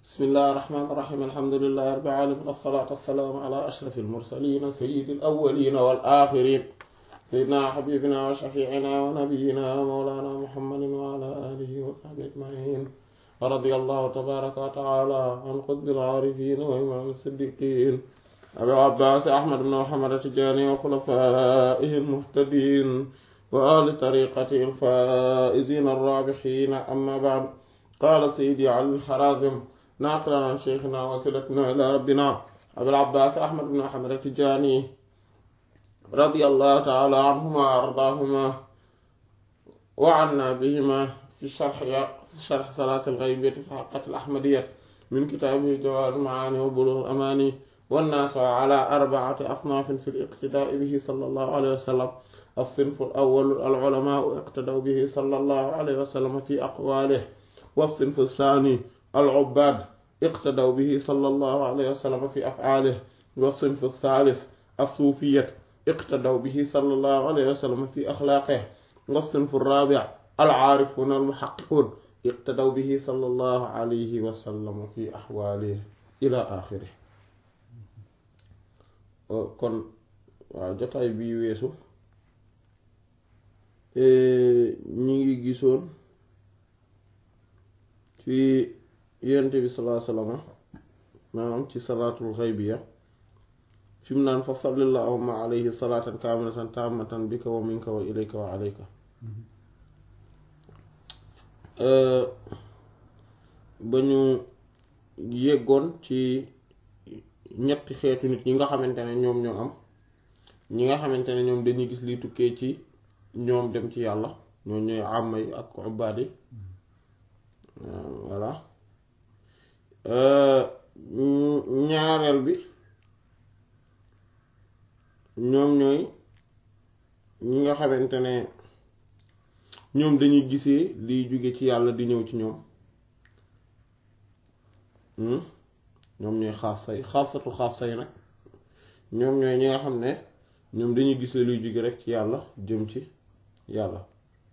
bismillahi rahmaani rahiim alhamdulillahi rabbil aalamiin wassalaatu wassalaamu alaa ashrafil mursaliin sayyidil awwaliin wal aaxiriin sayyidinaa habiibinaa wa shafiicinaa wa nabiyyinaa wa mawlaanaa muhammadin wa alaa aalihi wa sahbihi ajmaciin wa radiyallahu tabaaraka wa tacaalaa an qutbil caarifiin wa imaamil siddiqiin abil abbaas ahmad ibn muhammad at-tijaani wa xulafaa'ihil muhtadiin wa ahli tariiqatihil faa'iziina ar-raabihiin ammaa ba'd qaala sayyidi ali al-Harazim naaqilan an shaykhinaa wa wasiilatinaa ilaa rabbinaa abil abbaas ahmad ibn muhammad at-tijaani radiyallahu ta'aalaa anhumaa wa ardaahumaa wa annaa bihimaa fi sharh salaatil ghaybiyyati fi haqqatil ahmadiyyati min kitaabihi jawaahirul macaani wa buluughul amaani والناس على أربعة أصناف في الاقتداء به صلى الله عليه وسلم الصنف الأول العلماء اقتدوا به صلى الله عليه وسلم في أقواله والصنف الثاني العباد اقتدوا به صلى الله عليه وسلم في أفعاله والصنف الثالث الصوفية اقتدوا به صلى الله عليه وسلم في أخلاقه والصنف الرابع العارفون المحققون اقتدوا به صلى الله عليه وسلم في أحواله إلى آخره kon waaw jotaay bii weesu ñi ngi gisoon ci yonent bi salaa salama maanaam ci salaatul xaybiya fi mu naan fa salli allahumma alayhi salaatan kaamilatan taamatan bika wa minka wa ilayka wa alayka ba ñu yeggoon ci ñetti xeetu nit ñi nga xamante ne ñoom ñoo am ñi nga xamante ne ñoom dañuy gis liy tukkee ci ñoom dem ci yàlla ñoo ñooy àmma yi ak ubbaad yi voilà ñaareel bi ñoom ñooy ñi nga xamante ne ñoom dañuy gisee liy jóge ci yàlla di ñëw ci ñoom ñoom ñooy xaasa yi xaasatu xaasa yi nag ñoom ñooy ñi nga xam ne ñoom dañuy gis luy jóge rek ci yàlla jëm ci yàlla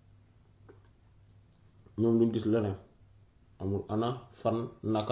ñoom duñ gis leneen amul ana fan naka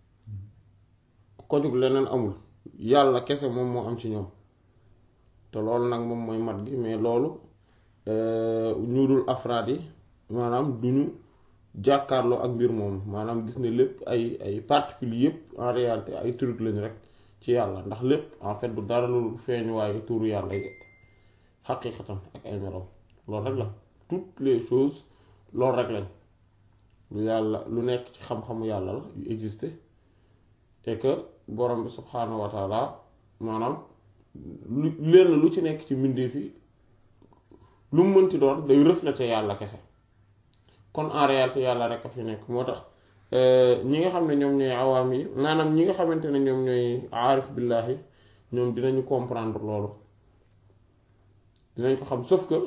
kojug leneen amul yàlla kese moom moo am ci ñoom te loolu nag moom mooy mat gi mais loolu ñu dul afraad yi maanaam duñu jàkkaarloo ak mbir moom maanaam gis ne lépp ay ay particules yépp en réalité ay truc lañu rek ci yàlla ndax lépp en fait du dara lu feeñuwaayu tuuru yàlla yi xaqiiqatan ak ay merom loolu rek la toutes les choses loolu rek lañ lu yàlla lu nekk ci xam-xamu yàlla la yu existe et que borom bi subhaanahu wa taala maanaam lu lenn lu ci nekk ci mbindeef yi lu mu mënti doon day refléter yàlla kese kon en réalité yàlla rek a fi nekk moo tax ñi nga xam ne ñoom ñooy awaam yi maanaam ñi nga xamante ne ñoom ñooy aarif billaahi ñoom dinañu comprendre loolu dinañ ko xam sauf que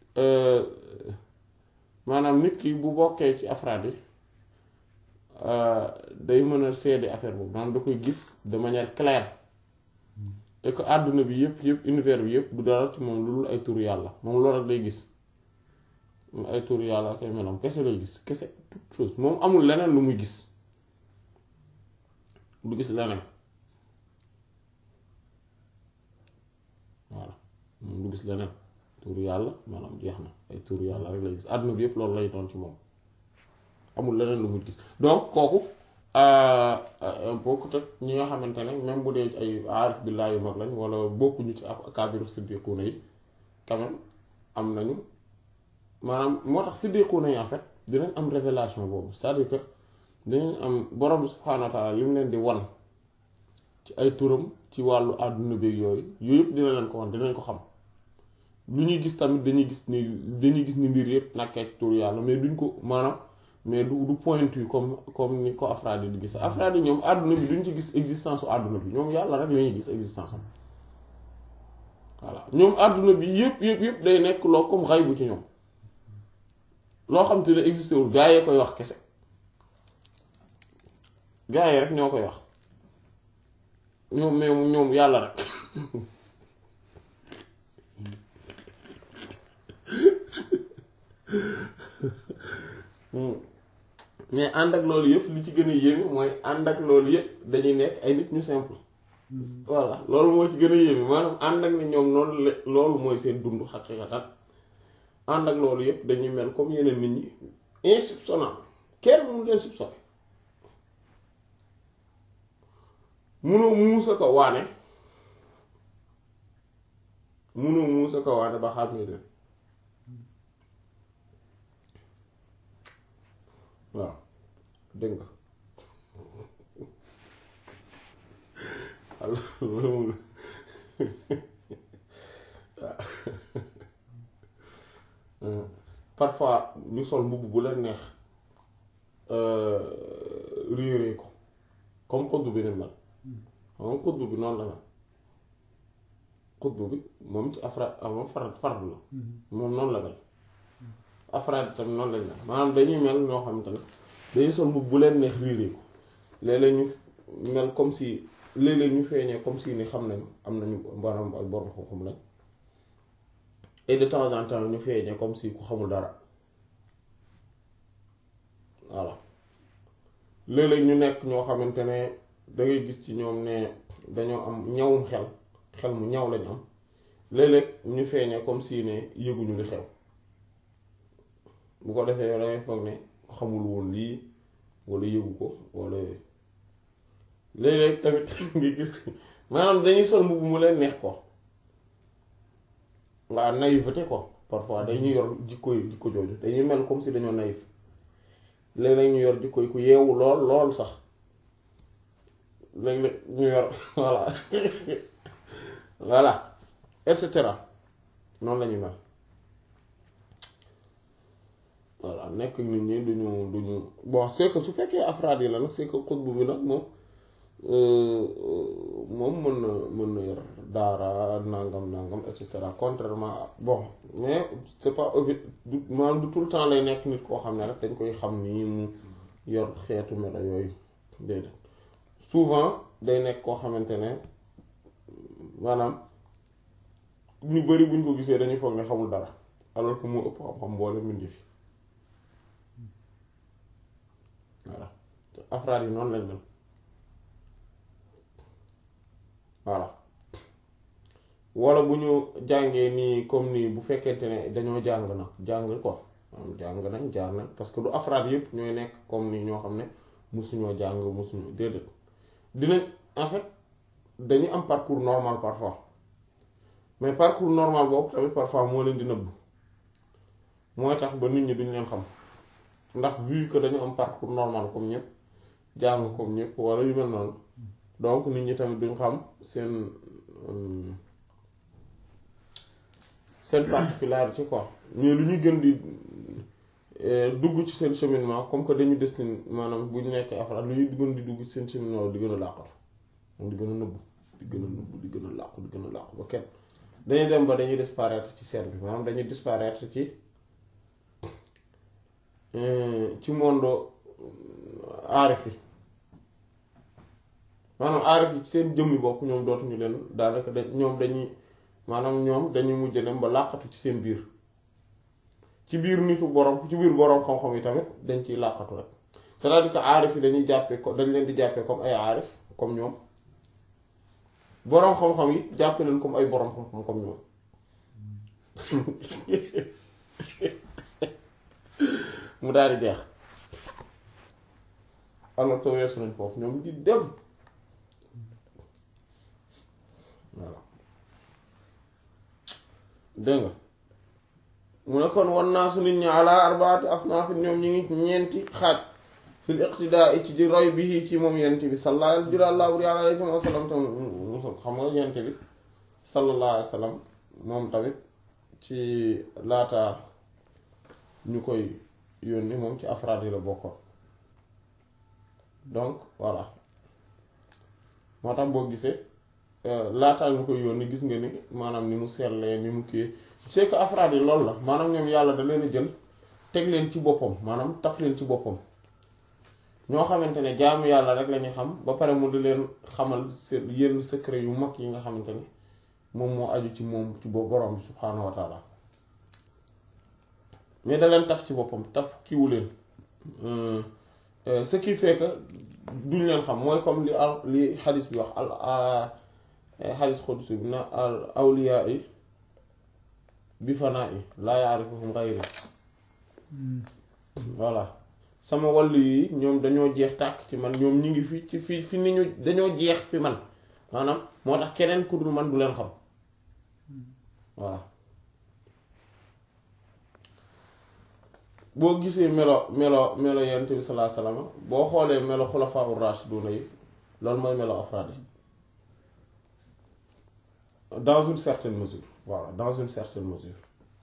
maanaam nit ki bu bokkee ci afraad yi day mën a seede affaire boobu maanaam da koy gis de manière claire et que àdduna bi yëpp yëpp univers bi yëpp du dara ci moom lu dul ay turu yàlla moom loolu rek lay gis ay tur yàlla ak ay melam kese lay gis kese toute chose moom amul leneen lu muy gis du gis leneen voilà moom du gis leneen tur yàlla maanaam jeex na ay tur yàlla rek lay gis àdduna bi yëpp loolu lay doon ci moom amul leneen lu muy gis donc kooku bokkut ak ñi nga xamante ne même bu dee ay aarif billaahi yu mag lañ wala bokkuñu ci akaabiru siddiquuna yi quand même am nañu maanaam moo tax siddiquuna yi en fait dinañ am révélation boobu c'est-à-dire que dinañ am borom subhaanahu wa taala li mu leen di wan ci ay turam ci wàllu àdduna beeg yooyu yooyu yëpp dina leen ko wan dinañ ko xam lu ñuy gis tamit dañuy gis ni dañuy gis ni mbir yëpp nekkee ci tur yàlla mais duñ ko maanaam mais du du pointu comme comme ni ko afraad yi di gis afraad yi ñoom àdduna bi duñ ci gis existence su àdduna bi ñoom yàlla rek la ñuy gis existence am voilà ñoom àdduna bi yëpp yëpp yëpp day nekk loo comme xay bu ci ñoom. loo xam te ne existé wul gaa yee koy wax kese gaa yi rek ñoo koy wax ñoom mais ñoom yàlla rek mais ànd ak loolu yëpp li ci gën a yéeme mooy ànd ak loolu yëpp dañuy nekk ay nit ñu simple voilà loolu moo ci gën a yéeme maanaam ànd ak ni ñoom noonu la loolu mooy seen dund xaqiqatan ànd ak loolu yëpp dañuy mel comme yeneen nit ñi insoupçonnable kenn mënu leen soupçonné munoo muusa ko waane munoo muusa ko waane ba xàmmee leen waaw dégg nga alors loolu moom waaw parfois ñu sol mbubb bu leen neex réeree ko comme xutbu bi ne mel xam xutbu bi noonu la mel xutbu bi moom ci afraad moom farad fardu la moom noonu la mel afraad tamit noonu lañ mel maanaam dañuy mel ñoo xamante ne dañuy sol mbubb bu leen neex réeree ko léeg-léeg ñu mel comme si léeg-léeg ñu feeñee comme si ni xam nañu am nañu maanaam ay borom xam-xam lañ et de temps en temps ñu feeñee comme si ku xamul dara voilà léeg-léeg ñu nekk ñoo xamante ne da ngay gis ci ñoom ne dañoo am ñawum xel xel mu ñaw lañu am léeg-léeg ñu feeñee comme si ne yëguñu li xew bu ko defee yow dangay foog ne xamul woon lii walla yëgu ko walla léeg-léeg tamit nga gis maanaam dañuy sol mbubb mu leen neex ko waa naïveté ko parfois dañuy yor jikko jikko jooju dañuy mel comme si dañoo naïf léeg-léeg ñu yor jikko ku yeewu lool lool sax léeg-léeg ñu yor voilà voilà et cetera noonu la ñuy mel voilà nekk nit ñi duñu duñu bon c'est que su fekkee afraad yi la nag c'est que xutbu bi nag moom moom mën na mën na yor daara nangam nangam et cetera contrairement bon mais c'est pas obvi du maanaam du tout le temps lay nekk nit koo xam ne rek dañ koy xam ni mu yor xeetu melo yooyu déedéet souvent day nekk koo xamante ne maanaam ñu bari buñ ko gisee dañuy foog ne xamul dara alors que moo ëpp xam-xam mboole mindi fi voilà afraad yi noonu lañ mel voilà wala bu ñu jàngee nii comme nii bu fekkente ne dañoo jàng nag jàng ko jàng nañ jaar nañ parce que du afraad yëpp ñooy nekk comme nii ñoo xam ne musuñoo jàng musuñu déedéet dinañ en fait dañu am parcours normal parfois mais parcours normal boobu tamit parfois moo leen di nëbb mooy tax ba nit ñi duñ leen xam ndax vu que dañu am parcours normal comme ñëpp jàng comme ñëpp wala yu mel noonu donc nit ñi tamit duñ xam seen seen particularité quoi mais lu ñuy gën di dugg ci seen cheminement comme que dañu destiné maanaam bu ñu nekkee afraad lu ñuy gën di dugg ci seen cheminement di gën a làqatu moom di gën a nëbbu di gën a nëbbu di gën a làqu di gën a làqu ba kenn dañuy dem ba dañuy disparaître ci serre bi maanaam dañuy disparaître ci ci monde aarif yi maanaam aarif yi seen jëmmi bopp ñoom dootuñu leen daanaka dañ ñoom dañuy maanaam ñoom dañuy mujj dem ba làqatu ci seen biir ci biir nitu borom ci biir borom xam-xam yi tamit dañ ciy làqatu rek c'est-à-dire que aarif yi dañuy jàppee ko dañ leen di jàppee comme ay aarif comme ñoom borom xam-xam yi jàppee leen comme ay borom xam-xam comme ñoom mu daal di jeex alors que weesu nañ foofu ñoom di dem. voilà dégg nga mu ne kon wan naa su nit ñi ala arbaati asnaafin ñoom ñi ngi ñeenti xaaj fil iqtidaa ci di roy bi ci moom yent bi sallallahu alayhi wa sallam tam xam nga yent bi sallallahu alayhi wa sallam moom tamit ci laata ñu koy yónni moom ci afraad yi la bokkoon donc voilà moo tax boo gisee laataa ñu koy yónni gis nga ni maanaam ni mu sellee ni mu kii c'est que afraad yi loolu la maanaam ñoom yàlla da leen a jël teg leen ci boppam maanaam taf leen ci boppam ñoo xamante ne jaamu yàlla rek la ñuy xam ba pare mu di leen xamal seen yenn secret yu mag yi nga xamante ne moom moo aju ci moom ci borom bi subhaanahu wa taala mais da leen taf ci boppam taf kiwu leen ce qui fait que duñ leen xam mooy comme li al li xadis bi wax al xadis xudsi bi na al awliyaa yi bi fanaa yi laa yaarifuhum xayri voilà sama wàll yi ñoom dañoo jeex tàkk ci man ñoom ñi ngi fi ci fi fi ni ñu dañoo jeex fi man maanaam moo tax keneen ku dul man du leen xam voilà boo gisee melo melo melo yonent bi sallallahu alayhi wasallam boo xoolee melo xulafaa ur-rashidun yi loolu mooy melo afraad yi dans une certaine mesure voilà dans une certaine mesure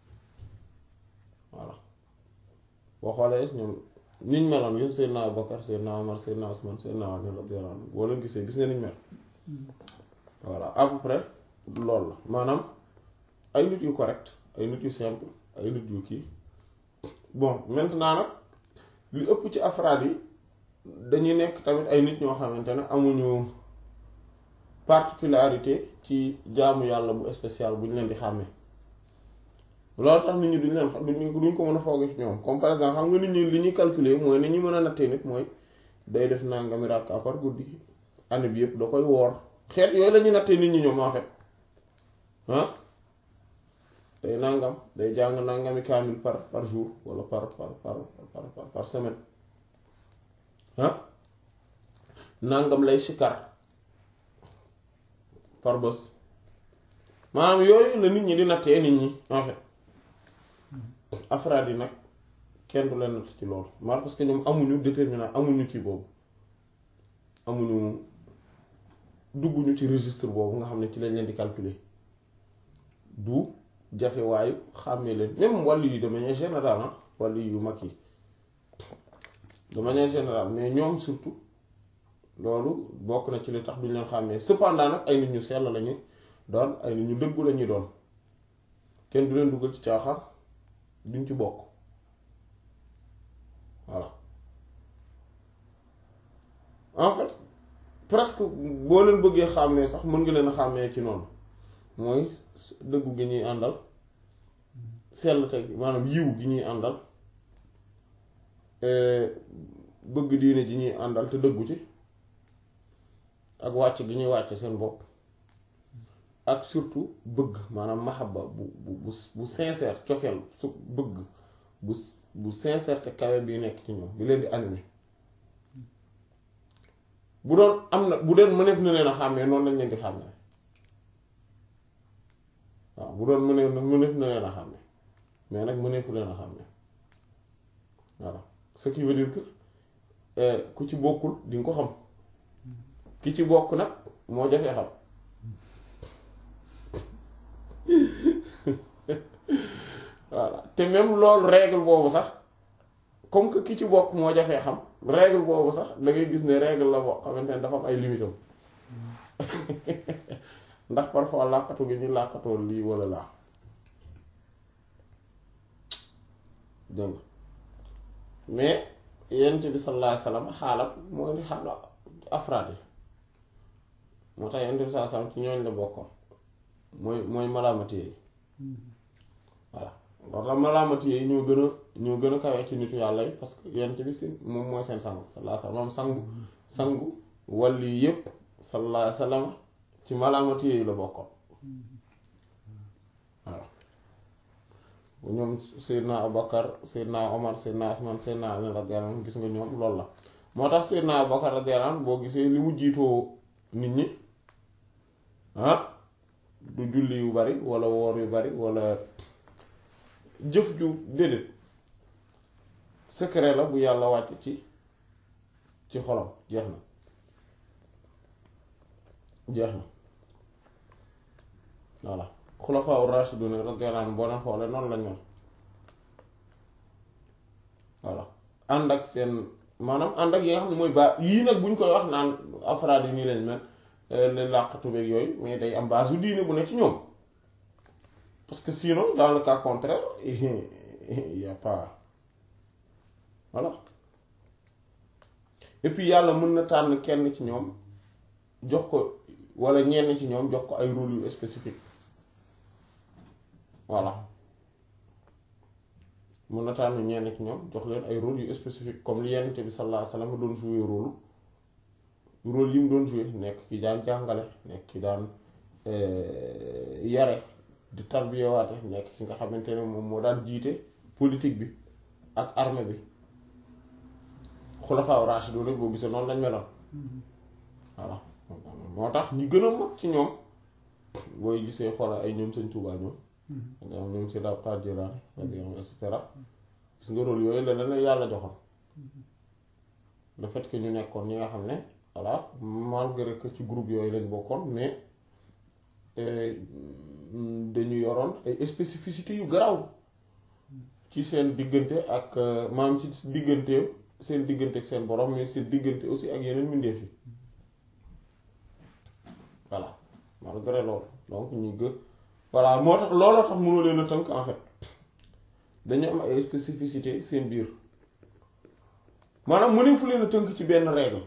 voilà boo xoolee ñoom niñ meloon yu Seydina Abubakar Seydina Omar Seydina Usman Seydina Ali radiyallahu anhu boo leen gisee gis nga niñ mel voilà à peu près loolu la maanaam ay nit yu correct ay nit yu simple ay nit yu kii bon maintenant nag li ëpp ci afraad yi dañuy nekk tamit ay nit ñoo xamante ne amuñu particularité ci jaamu yàlla bu spécial bu ñu leen di xàmmee loolu tax nit ñi duñ leen duñ duñ ko mën a foogee ci ñoom comme par exemple xam nga nit ñi li ñuy calculer mooy ni ñu mën a nattee nit mooy day def nangami rakka par guddi année bi yëpp da koy woor xeet yooyu la ñuy nattee nit ñi ñoom en fait ah day nangam day jàng nangami kaamil par par jour wala par par par par par semaine ah nangam lay sikar par bés maanaam yooyu la nit ñi di nattee nit ñi en fait afraad yi nag kenn du leen natt ci loolu maar parce que ñoom amuñu déterminant amuñu kii boobu amuñu dugguñu ci registre boobu nga xam ne ci lañ leen di calculer du jafe waayu xàmmee leen même wàll yi de manière générale ah wàll yu mag yi de manière générale mais ñoom surtout loolu bokk na ci li tax duñ leen xàmmee cependant nag ay nit ñu sell lañu doon ay nit ñu dëggu lañuy doon kenn du leen dugal ci caaxaan duñ ci bokk voilà en fait presque boo leen bëggee xàmmee sax mën nga leen a xàmmee ci noonu mooy dëggu gi ñuy àndal sell teg maanaam yiw gi ñuy àndal bëgg diine ji ñuy àndal te dëggu ci ak wàcc gi ñuy wàcc seen bopp ak surtout bëgg maanaam mahabba bu bu bu bu sincère cofeel su bëgg bu bu sincère te kawe bi nekk ci ñoom bi leen di animé bu doon am na bu doon mëneef na leen a xàmmee noonu lañ leen di xàmmee waaw bu doon mëneef na mëneef na leen a xàmmee mais nag mëneefu leen a xàmmee voilà ce qui veut dire que ku ci bokkul di nga ko xam ki ci bokk nag moo jafee xam voilà te même loolu règle boobu sax comme que ki ci bokk moo jafee xam règle boobu sax da ngay gis ne règle la boo xamante ne dafa am ay limitam ndax parfois làqatu gi ñu làqatoo lii walla laa dégg mais yent bi sallallahu alayhi wasallam xaalam mooy ni xaalu afraad yi moo tax yent bi sallallahu alayhi wasallam ci ñooñ la bokkoon mooy mooy malaamati yi voilà moo tax malaamati yi ñoo gën a ñoo gën a kawee ci nitu yàlla yi parce que yent bi si moom mooy seen sang sallallahu alayhi wasallam sangu sangu wàlli yépp sallallahu alayhi wasallam ci malaamati yi la bokkoon voilà ñoom Seydina Abubakar Seydina Omar Seydina Usman Seydina Ali radiyallahu anhu gis nga ñoom loolu la moo tax Seydina Abubakar radiyallahu anhu boo gisee li mu jiitoo nit ñi ah du julli yu bari wala woor yu bari wala jëf ju déedéet secret la bu yàlla wàcc ci ci xolam jeex na jeex na voilà xulafaa ur-rashidun radiyallahu anhum boo leen xoolee noonu lañ mel voilà ànd ak seen maanaam ànd ak yi nga xam ne mooy baa yii nag buñ koy wax naan afraad yi nii lañ mel le làqatu beeg yooyu mais day am base u diine bu ne ci ñoom parce que sinon dans le cas contraire il y a pas voilà et puis yàlla mën na tànn kenn ci ñoom jox ko wala ñenn ci ñoom jox ko ay rôle yu spécifique voilà mun na tànn ñenn ci ñoom jox leen ay rôle yu spécifique comme li Yonent bi sallallahu alayhi wasallam doon jouer rôle rôle yi mu doon jouer nekk ki daan jàngale nekk ki daan yare di tarbiyawaate nekk ki nga xamante ne moom moo daan jiite politique bi ak armée bi xulafaa raashidun boo gisee noonu lañ meloon voilà moo tax ñi gën a mag ci ñoom booy gisee xoola ay ñoom Sëñ Tuubaa ñoom ñoom ñoom si Abdul Qaadir Jilaani et cetera gis nga rôle yooyu la leen yàlla joxoon le fait que ñu nekkoon ñi nga xam ne voilà malgré que ci groupe yooyu lañ bokkoon mais dañu yoroon ay spécificité yu garaw ci seen diggante ak maam ci diggante seen diggante ak seen borom mais seen diggante aussi ak yeneen mbindeef yi voilà malgré loolu donc ñu gë voilà moo tax looloo tax mënoo leen a tënk en fait dañu am ay spécificité seen biir maanaam mënee fu leen a tënk ci benn règle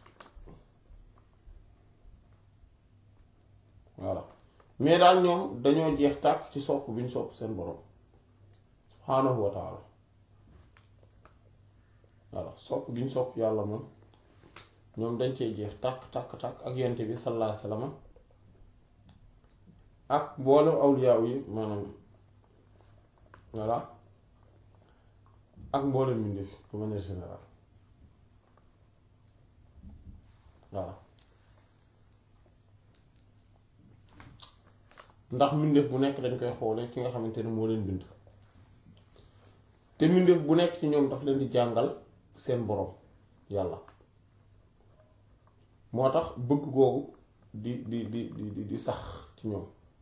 voilà mais daal ñoom dañoo jeex tàkk ci sopp bi ñu sopp seen borom subhaanahu wa taala voilà sopp gi ñu sopp yàlla moom ñoom dañ cee jeex tàkk tàkk tàkk ak yente bi sallallahu alayhi wasallam ak mboolem awliyaaw yi maanaam voilà ak mboolem mbindeef de manière générale voilà ndax mbindeef bu nekk dañ koy xoolee ki nga xamante ne moo leen bind te mbindeef bu nekk ci ñoom daf leen di jàngal seen borom yàlla moo tax bëgg googu di di di di di sax ci ñoom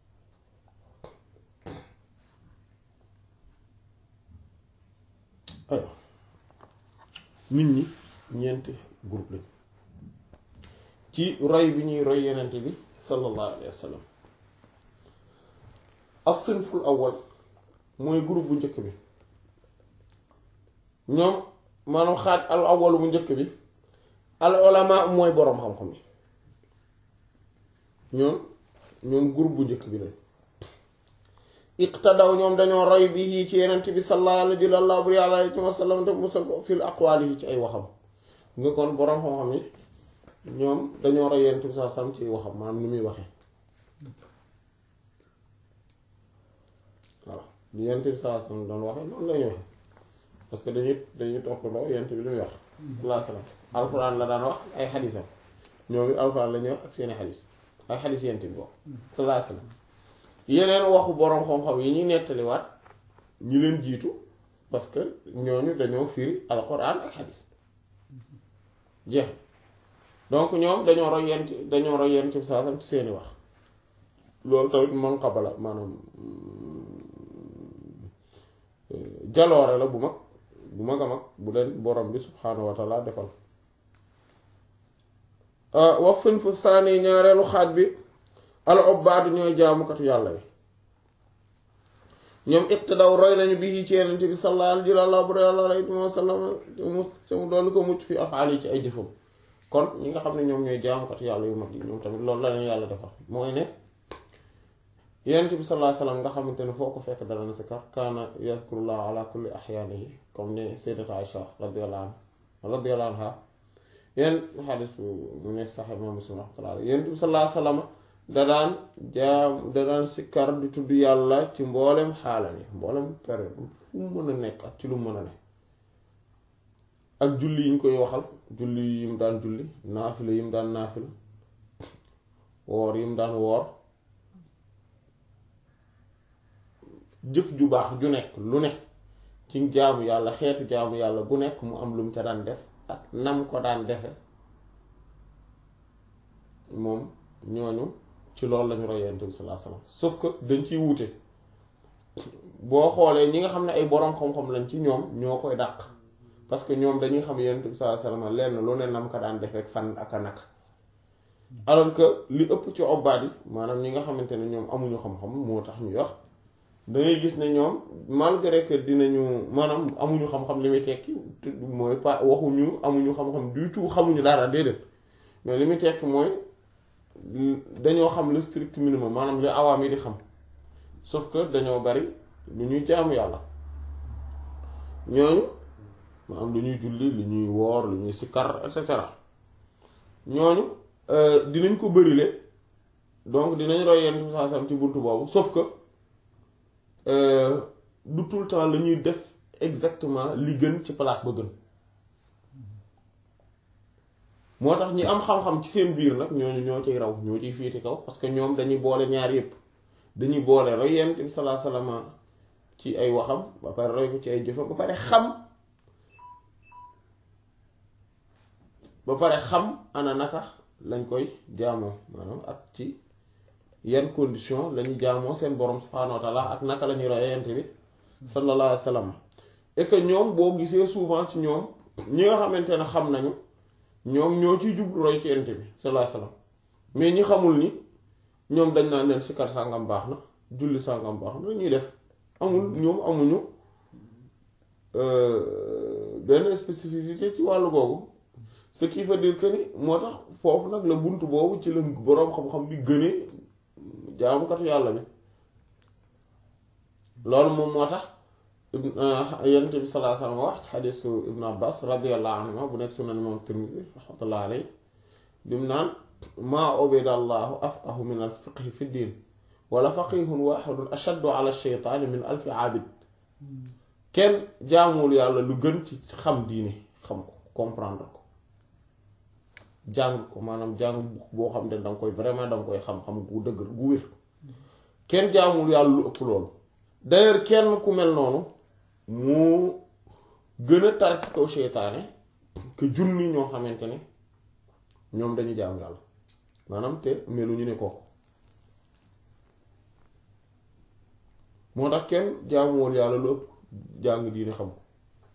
aywa nit ñi ñeenti groupe lañ ci roy bi ñuy roy yenente bi sallallahu alayhi wa sallam as-sinful awwal mooy groupe bu njëkk bi ñoom maanaam xaaj al awwal bu njëkk bi al ulama mooy boroom xam-xam yi ñoom ñoom groupe bu njëkk bi lañ iqtadaw ñoom dañoo roy bi yii ci yenent bi sallallahu alayhi wa sallam te musal ko fil aqwaal yi ci ay waxam nga kon boroom xam-xam yi ñoom dañoo roy yenent bi sallallahu alayhi wa sallam ci waxam maanaam ni muy waxee voilà li yenent bi sallallahu alayhi wa sallam doon waxee noonu lañuy waxee parce que dañuy dañuy toppandoo yenent bi li muy wax sallallahu alayhi wa sallam alxuraan la daan wax ay xadisam ñoom it alxuraan la ñuy wax ak seeni xadis ay xadis yenent bi bokk sallallahu alayhi wa sallam yeneen waxu boroom xam-xam yi ñuy nettaliwaat ñi leen jiitu parce que ñooñu dañoo firi alxuraan ak xadis jeex donc ñoom dañoo roy yent dañoo roy yent bi saasam ci seeni wax loolu tamit man xabala maanaam jaloore la bu mag bu mag a mag bu leen borom bi subhaanahu wa taala defal wax sën fu saani ñaareelu xaaj bi al ubbaadu ñooy jaamukatu yàlla yi ñoom iqtadaw roy nañu bi ci yenent bi sallallahu alayhi wa sallam te mu doolu ko mucc fi afaal yi ci ay jëfam kon ñi nga xam ne ñoom ñooy jaamukatu yàlla yu mag yi ñoom tamit loolu la leen yàlla defal mooy ne yenent bi sallallahu alayhi wa sallam nga xamante ne foo ko fekk dana na si kar kaana yazkurullah ala kulli ahyaanihi comme ne sayyidat Aïcha radiyallahu anha radiyallahu anha yéen xadis mu ne sax imam Muslim rahmatullah yenent bi sallallahu alayhi wa sallam da daan jaam da daan sikkar di tudd yàlla ci mboolem xaalam yi mboolem période fu mu mën a nekk ak ci lu mën a ne ak julli yi ñu koy waxal julli yi mu daan julli naafila yi mu daan naafila woor yi mu daan woor jëf ju baax ju nekk lu ne ci jaamu yàlla xeetu jaamu yàlla bu nekk mu am lu mu ca daan def ak nam ko daan defe moom ñooñu ci loolu lañu roy Yonent bi sallallahu alayhi wasallam sauf que dañ ciy wuute boo xoolee ñi nga xam ne ay boroom xam-xam lañ ci ñoom ñoo koy dàq parce que ñoom dañuy xam Yonent bi sallallahu alayhi wasallam lenn lu ne nam ko daan defee fan ak a naka alors que li ëpp ci obbaat yi maanaam ñi nga xamante ne ñoom amuñu xam-xam moo tax ñuy wax dangay gis ne ñoom malgré que dinañu maanaam amuñu xam-xam li muy tekki mooy pas waxuñu amuñu xam-xam du tout xamuñu dara déedéet mais li muy tekki mooy dañoo xam le strict minimum maanaam li awaam yi di xam sauf que dañoo bari lu ñuy jaamu yàlla ñooñu ma am lu ñuy julli lu ñuy woor lu ñuy sikkar et cetera ñooñu dinañ ko bërile donc dinañ roy yenn bi saa sam ci buntu boobu sauf que du tout le temps la ñuy def exactement li gën ci place ba gën moo tax ñi am xam-xam ci seen biir nag ñooñu ñoo ciy raw ñoo ciy féete kaw parce que ñoom dañuy boole ñaar yépp dañuy boole roy yenn bi salaa salama ci ay waxam ba pare roy ko ci ay jëfam ba pare xam ba pare xam ana naka lañ koy jaamoo maanaam ak ci yan condition lañuy jaamoo seen borom subhaanahu wa taala ak naka la ñuy roy yent bi sallallahu alayhi wa sallam et que ñoom boo gisee souvent ci ñoom ñi nga xamante ne xam nañu ñoom ñoo ciy jublu roy ci yent bi sallallahu alayhi wa sallam mais ñi xamul ni ñoom dañ naan leen sikar sàngam baax na julli sàngam baax na ñuy def amul ñoom amuñu benn spécificité ci wàllu googu ce qui veut dire que ni moo tax foofu nag la bunt boobu ci la boroom xam-xam bi gënee jaamukatu yàlla bi loolu moom moo tax yonent bi sallallahu alayhi wa sallam wax ci xadiisu ibnu abbas radiyallahu anhuma bu nekk sunan imam tirmisi rahmatullah alayhi bi mu naan maa ubida allahu afqahu min al fiqhi fi diin wala faqihun waxidun ashaddu ala sheytaani min alfi aabid kenn jaamuwul yàlla lu gën ci xam diine xam ko comprendre ko jàng ko maanaam jàng boo xam ne danga koy vraiment danga koy xam-xam gu dëgg gu wér kenn jaamul yàlla lu ëpp loolu d'ailleurs kenn ku mel noonu moo gën a tar ci kaw seytaane que junni ñoo xamante ne ñoom dañu jaam yàlla maanaam te meluñu ne kooku moo tax kenn jaamuwul yàlla lu ëpp jàng diine xam ko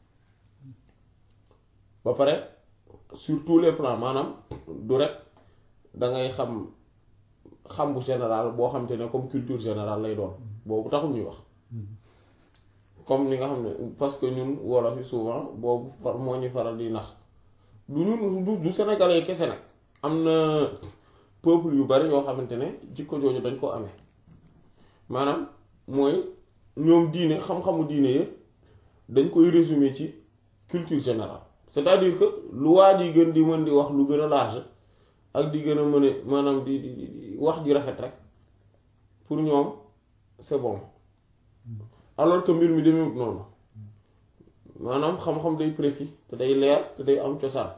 ba pare sur tous les plans maanaam du rek dangay xam xam bu général boo xam te ne comme culture générale lay doon boobu taxul ñuy wax comme ni nga xam ne parce que ñun wolof yi souvent boobu far moo ñu faral di nax du ñun du du sénégalais kese nag am na peuple yu bari yoo xamante ne jikko jooju dañ ko amee maanaam mooy ñoom diine xam-xamu diine yi dañ koy résumer ci culture générale c'est-à-dire que lu waa ji gën di mën di wax lu gën a large ak di gën a mën a maanaam di di di wax ji rafet rek pour ñoom c'est bon alors que mbir mi demewut noonu maanaam xam-xam day précis te day leer te day am cosaan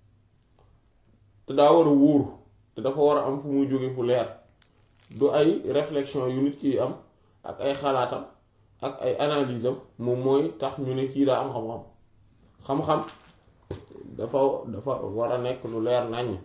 te daa war a wóor te dafa war a am fu muy jóge fu leer du ay réflexion yu nit ki am ak ay xalaatam ak ay analyse am moom mooy tax ñu ne kii daa am xam-xam xam-xam dafa dafa war a nekk lu leer naññ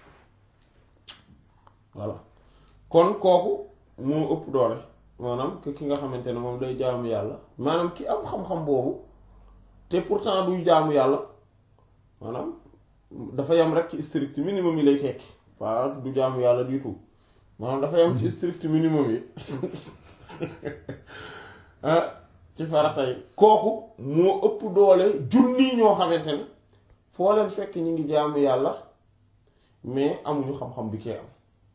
voilà kon kooku moo ëpp doole maanaam que ki nga xamante ne moom day jaamu yàlla maanaam ki am xam-xam boobu te pourtant duy jaamu yàlla maanaam dafa yam rek ci strict minimum yi lay tekki waaw du jaamu yàlla du tout maanaam dafa yam ci strict minimum yi ci farata yi kooku moo ëpp doole junni ñoo xamante ne foo leen fekk ñi ngi jaamu yàlla mais amuñu xam-xam bi kee am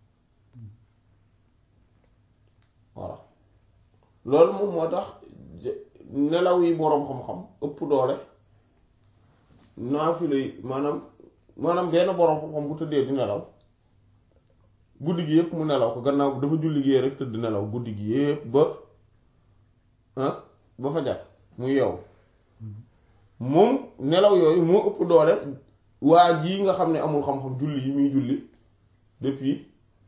voilà loolu moom moo tax nelaw yi boroom xam-xam ëpp doole naafila yi maanaam maanaam benn boroom xam-xam bu tëddee di nelaw guddi gi yépp mu nelaw ko gannaaw dafa julli gi rek tëdd nelaw guddi gi yépp ba ah ba fa jàpp mu yow moom nelaw yooyu moo ëpp doole waa jii nga xam ne amul xam-xam julli yi muy julli depuis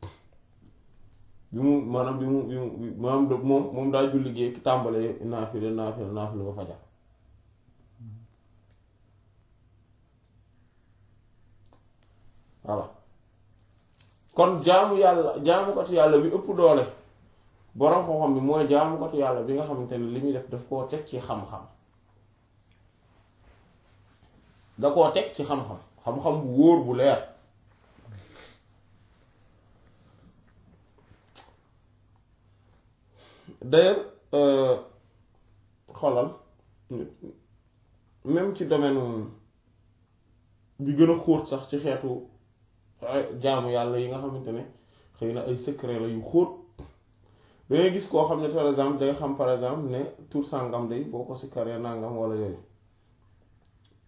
bi mu maanaam bi mu bi mu maanaam moom moom daa julli gee tàmbalee naafile naafile naafile ba fajar voilà kon jaamu yàlla jaamukatu yàlla bi ëpp doole boroom xam-xam bi mooy jaamukatu yàlla bi nga xamante ne li muy def daf koo teg ci xam-xam da koo teg ci xam-xam xam-xam bu wóor bu leer d'ailleurs xoolal même ci domaine bi gën a xóot sax ci xeetu jaamu yàlla yi nga xamante ne xëy na ay secret la yu xóot dangay gis koo xam ne par exemple day xam par exemple ne tur sàngam day boo ko si karee nangam wala yooyu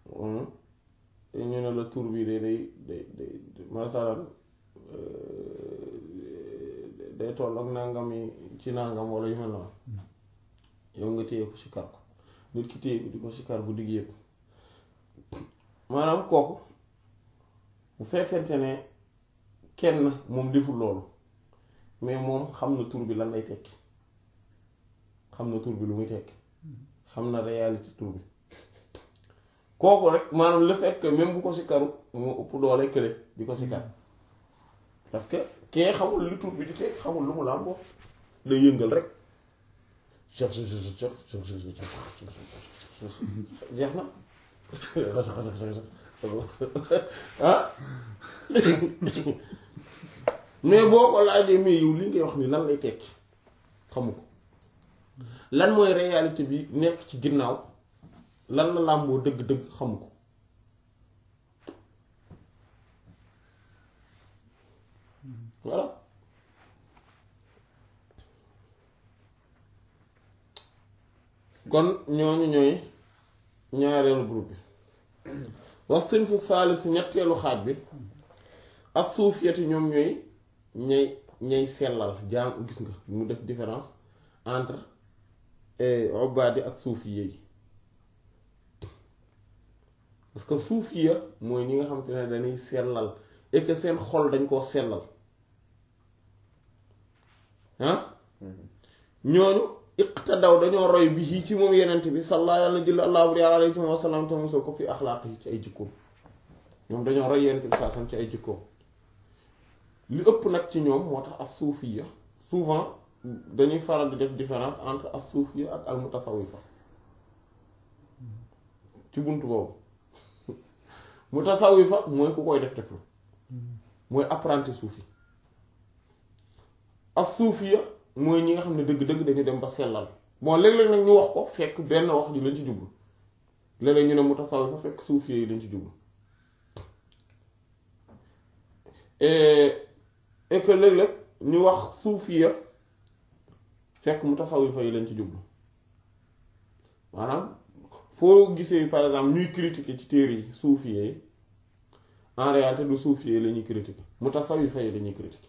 ñu ne la tur bi de day day day masalan day toll ak nangam yi ci nangam wala yu mel noonu yow nga téye ko sikar ko nit ki téye ko di ko sikar bu digg yëpp maanaam kooku bu fekkente ne kenn moom deful loolu mais moom xam na tur bi lan lay tekki xam na tur bi lu muy tekki xam na réalité tur bi kooku rek maanaam le fait que même bu ko sikaru moo ëpp doole kële di ko sikar parce que kee xamul li tur bi di tekki xamul lu mu làmboo day yëngal rek jeex na ah mais boo ko laajee mais yow li ngay wax ni lan lay tekki xamu ko lan mooy réalité bi nekk ci ginnaaw lan la làmboo dëgg-dëgg xamu ko voilà kon ñooñu ñooy ñaareelu groupe bi wax sinfu saalis ñetteelu xaaj bi as suufiyati ñoom ñooy ñay ñay sellal jaam gis nga mu def différence entre obbaadi ak suufiye yi parce que suufiya mooy ñi nga xam te ne dañuy sellal et que seen xol dañ koo sellal ah ñooñu iqtadaw dañoo roy bi ci ci moom yenent bi salla yàlla na jël allahu alayhi wa sallam te mosal ko fi axlaaq yi ci ay jikkoom ñoom dañoo roy yenent bi saasam ci ay jikkoom li ëpp nag ci ñoom moo tax as suufiya souvent dañuy faral di def différence entre as suufiya ak al mutasawifa ci bunt boobu mutasawifa mooy ku koy def def la mooy apprenti suufi as suufiya mooy ñi nga xam ne dëgg-dëgg dañu dem ba sellal bon léeg-léeg nag ñu wax ko fekk benn wax ji lañ ci jublu léeg-léeg ñu ne mutasawifa fekk suufiya yi lañ ci jublu et que léeg-léeg ñu wax suufiya fekk mutasawifa yi lañ ci jublu maanaam foo gisee par exemple ñuy critiquer ci téere yi suufiya yi en réalité du suufiya yi la ñuy critiquer mutasawifa yi la ñuy critiquer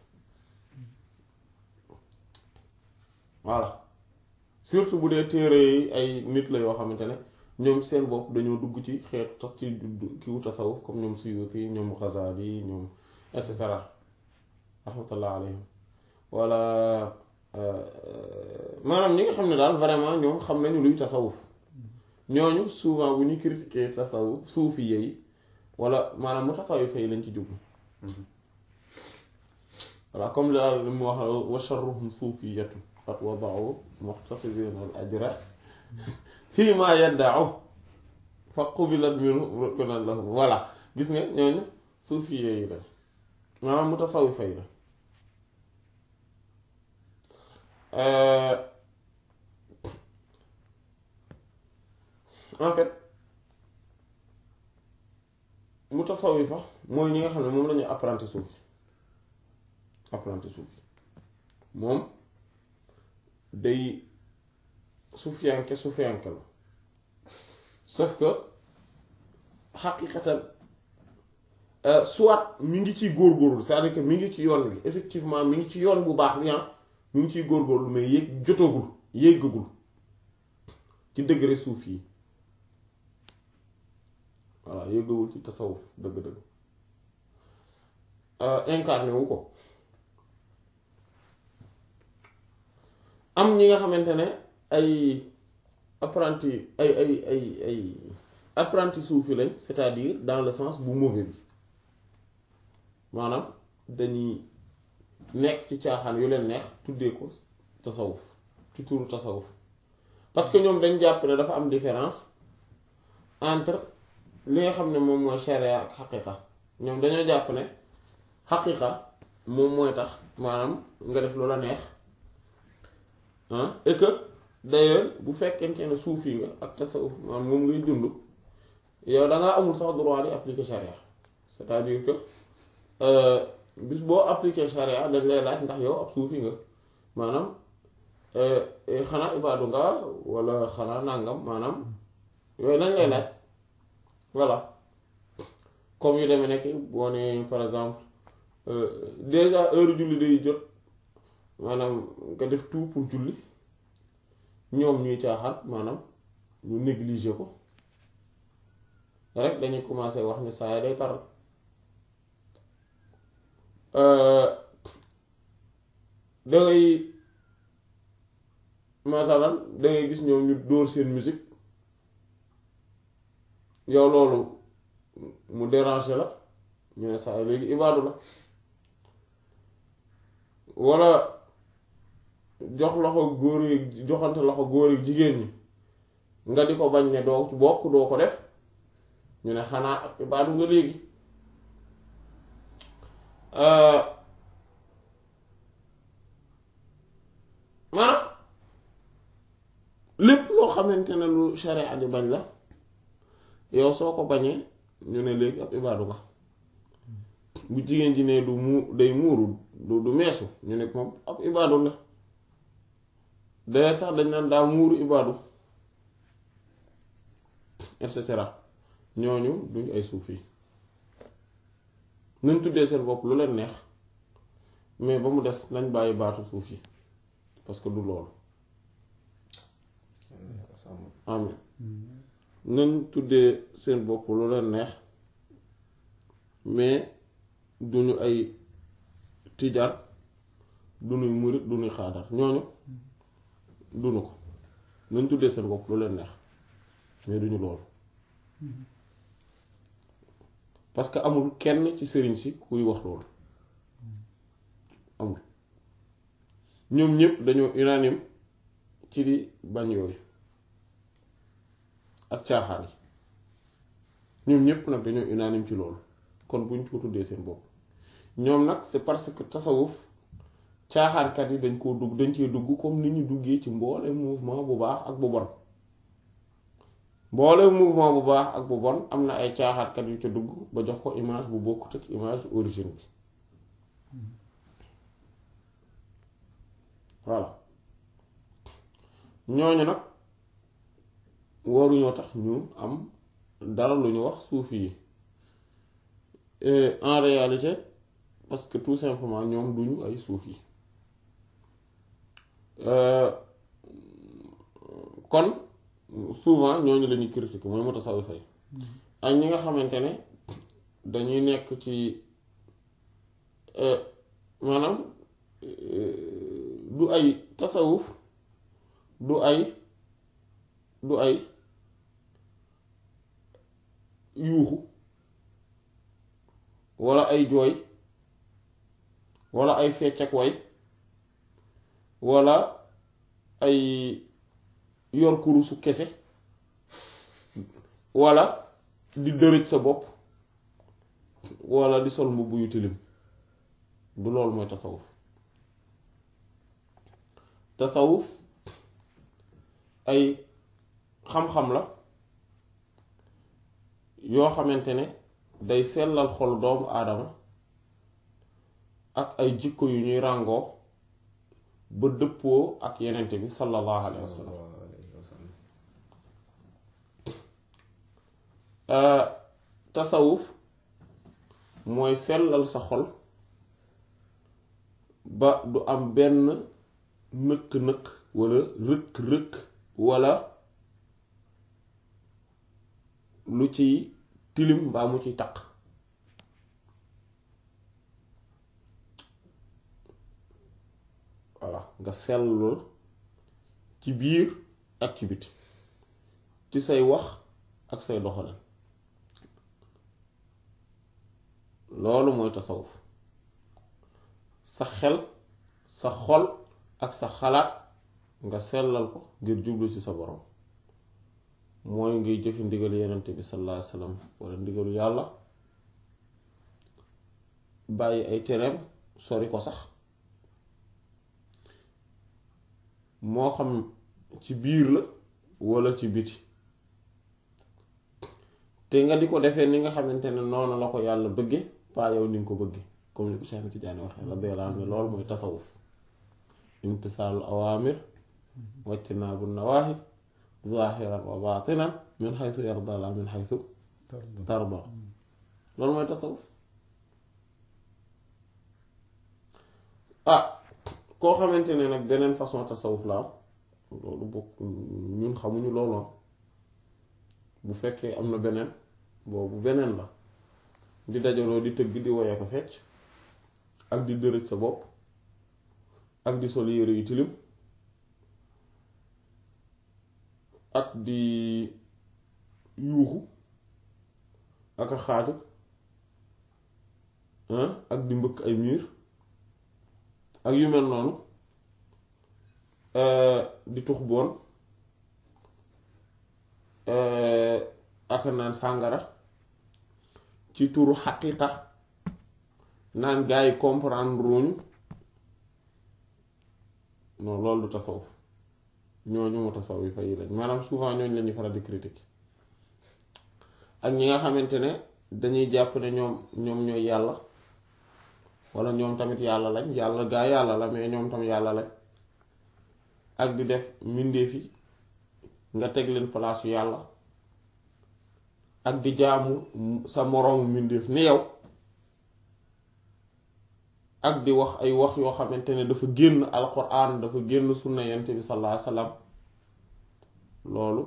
voilà surtout bu dee téere yi ay nit la yoo xamante ne ñoom seen bopp dañoo dugg ci xeetu tas ci kiwu tasawuf comme ñoom Suyuti ñoom Ghazali ñoom et cetera rahmatullah alayhim wala maanaam ñi nga xam ne daal vraiment ñoom xam nañu luy tasawuf ñooñu souvent bu ñuy critiquer tasawuf suufi yi wala maanaam mu tasawuf yi lañ ci jublu voilà comme daal li mu wax wa sharruhum suufiyatu qad wada'u muhtasibina al ajra fii ma yadda'u fa qubilat minhu rukunan lahum voilà gis nga ñooñu suufi yi la maanaam mu tasawuf yi la en fait mutasawifa mooy ñi nga xam ne moom lañuy apprenti suufi apprenti suufi moom day suufiyanke suufiyanke la sauf que xaqiqatan soit mi ngi ciy góorgóorlu c'est-à-dire que mi ngi ci yoon bi effectivement mi ngi ci yoon bu baax bi mi ngi ciy góorgóorlu mais yéeg jotagul yéegagul ci degré suuf yi voilà yéegagul ci tasawuf dëgg-dëgg incarné wu ko am ñi nga xamante ne ay apprenti ay ay ay ay apprenti suufi lañ c'est-à-dire dans le sens bu mauvais bi maanaam dañuy nekk ci caaxaan yu leen neex tuddee ko tasawuf ci turu tasawuf parce que ñoom dañ jàpp ne dafa am différence entre li nga xam ne moom mooy sharia ak xaqiqa ñoom dañoo jàpp ne xaqiqa moom mooy tax maanaam nga def lu la neex et que d'ailleurs bu fekkente ne suufi nga ak tasawuf maanaam moom ngay dund yow da ngaa amul sax droit di appliquer sharia c'est-à-dire que bis boo appliquer sharia dañ lay laaj ndax yow ab suufi nga maanaam xanaa ibaadu nga wala xanaa nàngam maanaam yooyu lañ lay laaj voilà comme yu demee nekk boo ne par exemple déjà heure julli day jot maanaam nga def tout pour julli ñoom ñuy caaxaan maanaam ñu négliger ko rek dañuy commencer wax ni saa yi day taral dangay masalan dangay gis ñoom ñu dóor seen musique yow loolu mu déranger la ñu ne saa yi léegi ibaadu la walla jox loxo góor yi joxante loxo góor yi jigéen ñi nga di ko bañ ne doo bokk doo ko def ñu ne xanaa ak ibaadu nga léegi maanaam lépp loo xamante ne lu sharia di bañ la yow soo ko bañee ñu ne léegi ab ibaadu nga bu jigéen ji ne du mu day muuru du du meesu ñu ne moom ab ibaadu la d'ailleurs sax dañ naan daa muuru ibaadu et cetera ñooñu duñ ay suufi nañ tuddee seen bopp lu leen neex mais ba mu des nañ bàyyi baatu suuf yi parce que du loolu amin nañ tuddee seen bopp lu leen neex mais duñu ay tijaan duñuy murit duñuy xaadar ñooñu duñu ko nañ tuddee seen bopp lu leen neex mais duñu loolu parce que amul kenn ci sëriñ si kuy wax loolu amul ñoom ñëpp dañoo unanime ci di bañ yooyu ak caaxaan yi ñoom ñëpp nag dañoo unanime ci loolu kon buñ ko tuddee seen bopp ñoom nag c'est parce que tasawuf caaxaankat yi dañ koo dugg dañ cee dugg comme ni ñu duggee ci mboole mouvement bu baax ak bu bon mboole mouvement bu baax ak bu bon am na ay caaxaankat yu ca dugg ba jox ko image bu bokkut ak image origine bi voilà ñooñu nag waruñoo tax ñu am dara lu ñu wax suufi yi en réalité parce que tout simplement ñoom duñu ay suufi kon souvent ñooñu lañuy critiquer mooy mutasawwifa yi ak ñi nga xamante ne dañuy nekk ci maanaam du ay tasawuf du ay du ay yuuxu walla ay jooy walla ay fecc ak way walla ay yor kurusu kese walla di dërëj sa bopp walla di sol mbubb yu tilim du loolu mooy tasawuf tasawuf ay xam-xam la yoo xamante ne day sellal xol doomu aadama ak ay jikko yu ñuy ràngoo ba dëppoo ak yenente bi sallallahu alayhi wa sallam tasawuf mooy sellal sa xol ba du am benn nëkk-nëkk walla rëkk-rëkk walla lu ciy tilim mbaa mu ciy taq voilà nga sellul ci biir ak ci biti ci say wax ak say doxalin loolu mooy tasawuf sa xel sa xol ak sa xalaat nga sellal ko ngir jublu ci sa borom mooy ngay jëfi ndigal yenente bi sallallahu alayhi wasallam wala ndigalu yàlla bàyyi ay tereem sori ko sax moo xam ci biir la wala ci biti te nga di ko defee ni nga xamante ne noonu la ko yàlla bëgge paa yow ni nga ko bëgge comme ni ko Cheikh Tidiane waxee la beelaan ne loolu mooy tasawuf imtisaalul awaamir wajtinaabu nawaahi zahiran wa baatinan min xaytu yarda la min xaytu tarda loolu mooy tasawuf ah koo xamante ne nag beneen façon tasawuf la am loolu bokk ñun xamuñu loolu bu fekkee am na beneen boobu beneen la di dajaloo di tëgg di woye ko fecc ak di dërëj sa bopp ak di sol yére yu tilim ak di yuuxu ak a xaaju ak di mbëkk ay miir ak yu mel noonu di tux boon ak naan sàngara ci turu xaqiiqa naan gaa yi comprendre ruñu non loolu du tasawuf ñooñu mu tasawuf yi fay lañ maanaam souvent ñooñu lañuy faral di critique ak ñi nga xamante ne dañuy jàpp ne ñoom ñoom ñooy yàlla wala ñoom tamit yàlla lañ yàlla gaa yàlla la mais ñoom tam yàlla lañ ak di def mbindeef yi nga teg leen palaasu yàlla ak di jaamu sa moroomu mbindeef ni yow ak di wax ay wax yoo xamante ne dafa génn alquran dafa génn sunna yent bi sallallahu alayhi wasallam loolu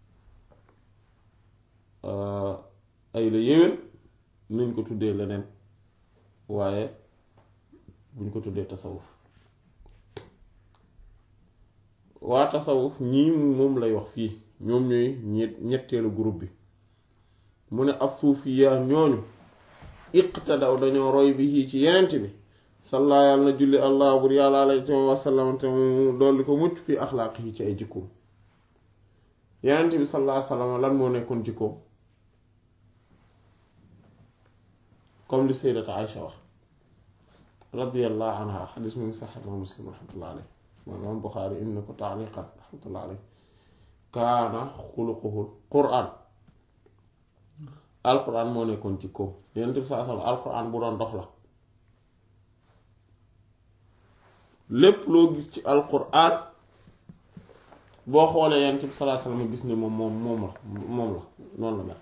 ay la yéwén nañ ko tuddee leneen waaye buñ ko tuddee tasawuf waa tasawuf ñii moom lay wax fii ñoom ñooy ñett ñetteelu groupe bi mu ne as-suufiya ñooñu iqtadaw dañoo roy bi ci yenent bi salla yàlla na julli allah bur yàlla alayhi wa sallam te mu dolli ko mucc fii axlaaq yi ci ay jikkoom yenent bi sallallahu alayhi wa sallam lan moo nekkoon jikkoom comme li sayyidata Aïcha wax radiyallahu anha xadis mu ngi sax imaam Muslim rahmatullah alayhi imaam Buxaari indi na ko taaliqan rahmatullah alayhi kaana xuluquhul quraan alquran moo nekkoon jikkoom yenent bi sallallahu alayhi wa sallam alquran bu doon dox la lépp loo gis ci alquran boo xoolee yonent bi sallallahu alayhi wasallam gis ne moom moom moom la moom la noonu la mel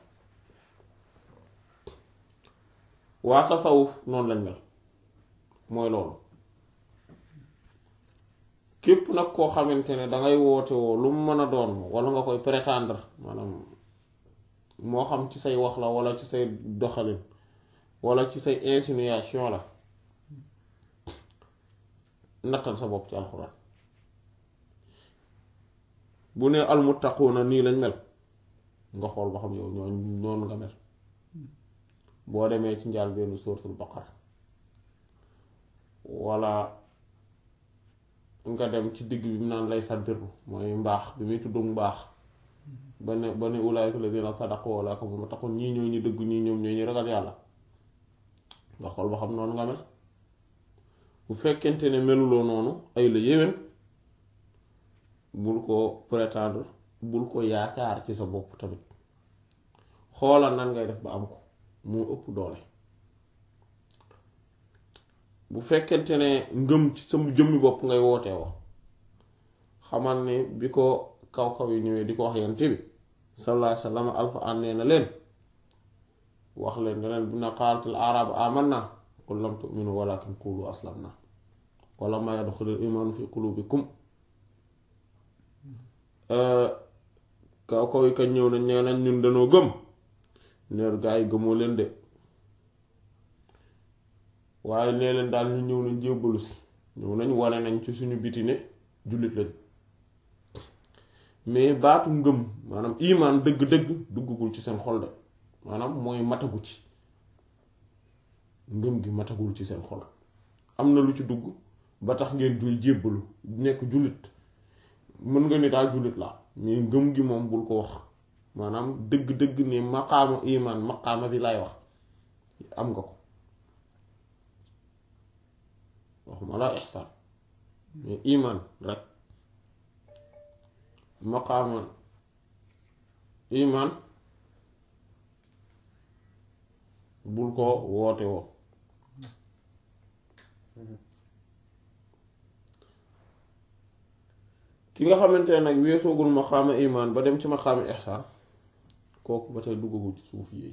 waa tasawuf noonu lañ mel mooy loolu képp nag koo xamante ne dangay woote woo lu mu mën a doon wala nga koy prétendre maanaam moo xam ci say wax la wala ci say doxalin wala ci say insinuation la nattal sa bopp ci alxuraan bu ne almuttaquuna nii lañ mel nga xool ba xam yow ñoo noonu nga mel boo demee ci njaal benn suuratul baqara wala nga dem ci digg bi mu naan lay saddiru mooy mbaax bi muy tudd mbaax ba ne ba ne ulaayka ladina sadaqu wa ulaayka hum muttaqun ñii ñoo ñu dëgg ñii ñoom ñoo ñu ragal yàlla nga xool ba xam noonu nga mel bu fekkente ne meluloo noonu ay la yéwén bul ko prétendre bul ko yaakaar ci sa bopp tamit xoolal nan ngay def ba am ko moo ëpp doole bu fekkente ne ngëm ci sa jëmmi bopp ngay woote woo xamal ni bi ko kaw kaw yi ñëwee di ko wax yent bi sallallahu alayhi wa sallam alquran nee na leen wax leen ne leen bi na qaalatil arabu amanna qul lam tu'minu walakin qulu aslamna wala ma yadxulul imaanu fi qulubikum kaw kaw yi kañ ñëw nañ nee nañ ñun dañoo gëm neer gaa yi gëmoo leen de waaye nee leen daal ñu ñëw nañ jébbalu si ñëw nañ wane nañ ci suñu biti ne jullit lañ mais baatu ngëm maanaam imaan dëgg-dëgg duggagul ci seen xol de maanaam mooy matagu ci ngëm gi matagul ci seen xol am na lu ci dugg ba tax ngeen jul jébbalu nekk jullit mën nga ni daal jullit la mais ngëm gi moom bul ko wax maanaam dëgg-dëgg ne maqaama imaan maqaama bi lay wax am nga ko waxuma laa ixsaan mais imaan rek maqaama imaan bul ko woote woo ki nga xamante ne nag weesoogul maqaama imaan ba dem ci maqaama ixsaan kooku ba tey duggagul ci suuf yi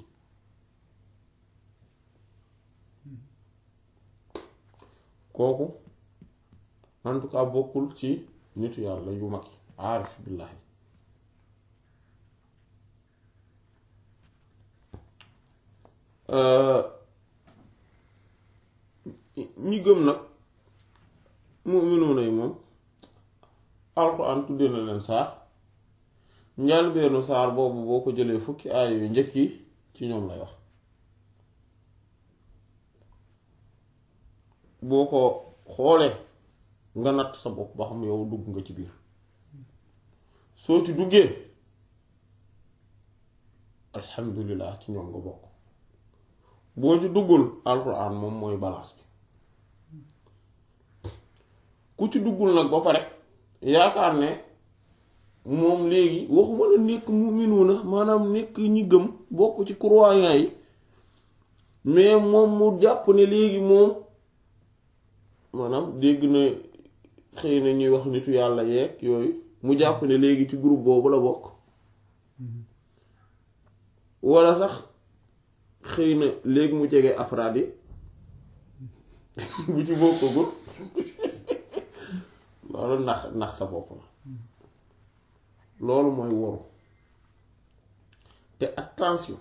kooku en tout cas bokkul ci nitu yàlla yu mag yi aarif billaahi ñi gëm nag mu'minuuna yi moom alxuraan tuddee na leen saar njàlbeenu saar boobu boo ko jëlee fukki aay yu njëkk yi ci ñoom lay wax boo ko xoolee nga natt sa bopp ba xam yow dugg nga ci biir soo ci duggee alhamdulilah ci ñoom nga bokk boo ci duggul alxuraan moom mooy balance bi ku ci duggul nag ba pare yaakaar ne moom léegi waxuma la nekk mu'minuuna maanaam nekk ñi gëm bokk ci croyants yi mais moom mu jàpp ne léegi moom maanaam dégg na xëy na ñuy wax nitu yàlla yeeg yooyu mu jàpp ne léegi ci groupe boobu la bokk walla sax xëy na léegi mu jege afraad yi bu ci bokkagul loolu ndax ndax sa bopp la loolu mooy woru te attention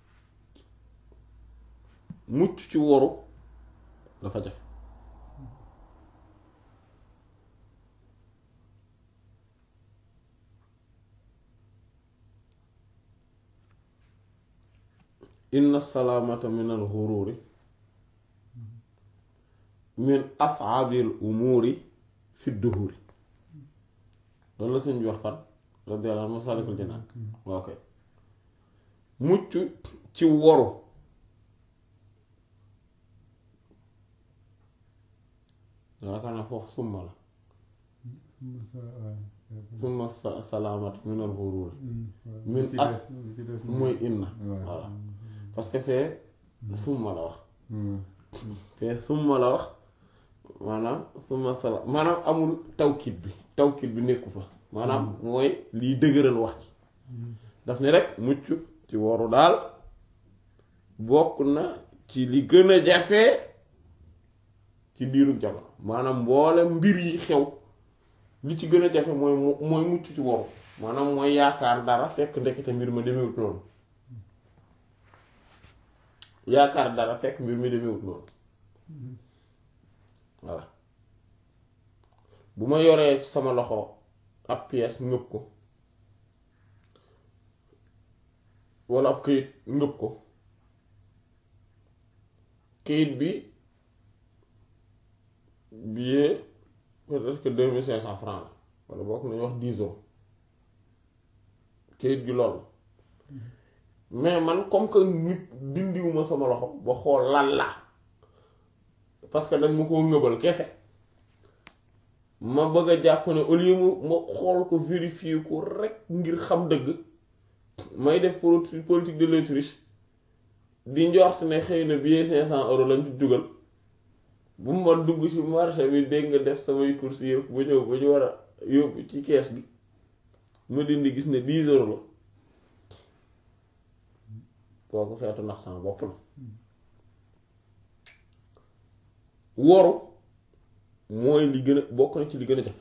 mucc ci woru dafa jafe inna salaamata min al xururi min asaabil umuuri fi duhuri loolu la sëñ bi wax fan radiyallahu anhu masalikul jinaan ok mucc ci woru yaakaar naa foofu summa la summa salaamat min al xururi min as mooy inna voilà parce que fee summa la wax fee summa la wax maanaam summa sala maanaam amul tawkit bi tawkit bi nekku fa maanaam mooy liy dëgëral wax ci daf ne rek mucc ci woru daal bokk na ci li gën a jafe ci diiru jamono maanaam mboolem mbir yi xew li ci gën a jafe mooy mooy mucc ci woru maanaam mooy yaakaar dara fekk ndekete mbir ma demewut noonu yaakaar dara fekk mbir mi demewut noonu voilà bu ma yoree sama loxo ab pièce ngëb ko walla ab këyit ngëb ko këyit bi billet peut-être que deux mille cinq cents francs la walla bokk nañu wax dix euros këyit gi lool mais man comme que nit dindiwuma sama loxo ba xool lan la parce que dañ ma koo ngëbal kese ma bëgg a jàpp ne au lieu ma xool ko vérifier ko rek ngir xam dëgg may def politique de l'autruche di njort ne xëy na billet cinq cent euros lañ ci dugal bu ma dugg ci marché bi dégg nga def samay courses yëpp ba ñëw ba ñu war a yóbbu ci kees bi ma dindi gis ne dix euros la kooku xeetu ndax sama bopp la woru mooy li gën a bokk na ci li gën a jafe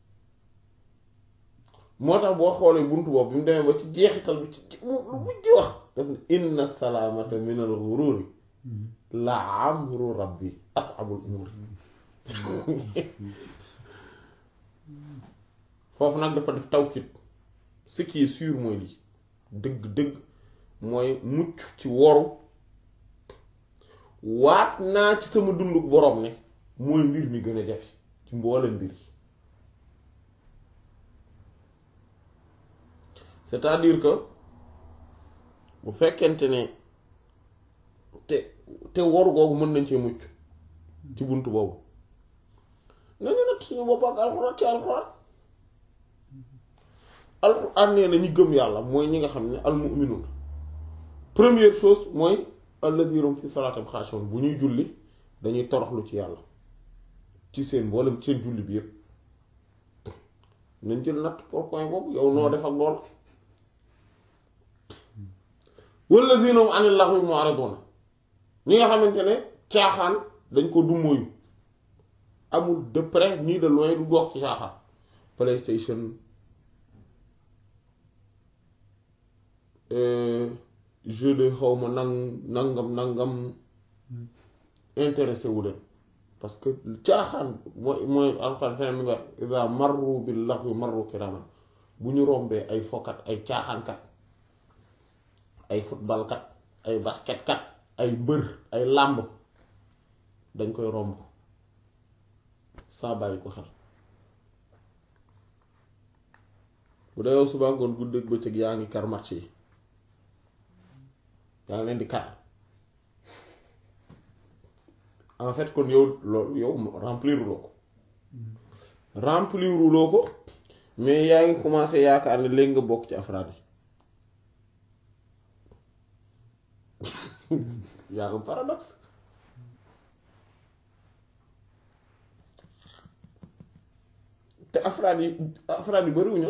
moo tax boo xoolee buntu boobu bi mu demee ba ci jeexital bi ci mu lu mujj wax daf ne inna salaamata min al ghururi la amru rabbi as'abul umur foofu nag dafa def tawkit ce qui est sûr mooy lii dëgg dëgg mooy mucc ci woru waat naa ci sama dunduk boroom ne mooy mbir mi gën a jafe ci mboolem mbir yi c'est-à-dire que bu fekkente ne te te woru googu mën nañ cee mucc ci bunt boobu nañu nat suñu bopp ak alxuraan ci alxuraan alxuraan nee na ñi gëm yàlla mooy ñi nga xam ne almu'minuun première chose mooy alladhina fi salaatim xaashi'uun bu ñuy julli dañuy toroxlu ci yàlla ci seen mboolem seen julli bi yépp nañ jël natt pour point boobu yow noo def ak lool wallazina hum anil lahwi mu'ridun ñi nga xamante ne caaxaan dañ ko dummóoyu amul de près ni de loin du gox ci caaxaan PlayStation jeu de xawma nang nangam nangam intéressé wu leen parce que caaxaan mooy mooy alxuraan feneen mi nga iza marru bil laghwi marru kiraman bu ñu rombee ay fokat ay caaxaankat ay footballkat ay basketkat ay mbër ay làmb dañ koy romb saa bàyyi ko xel bu dee yow suba ngoon guddeeg bëccëg yaa ngi kar match yi yaa ngi leen di kar en fait kon yow loolu yow remplir loo ko remplir loo ko mais yaa ngi commencé yaakaar ne léegi nga bokk ci afraad yi yaa ngi paradoxe te afraad yi afraad yi bariwuñu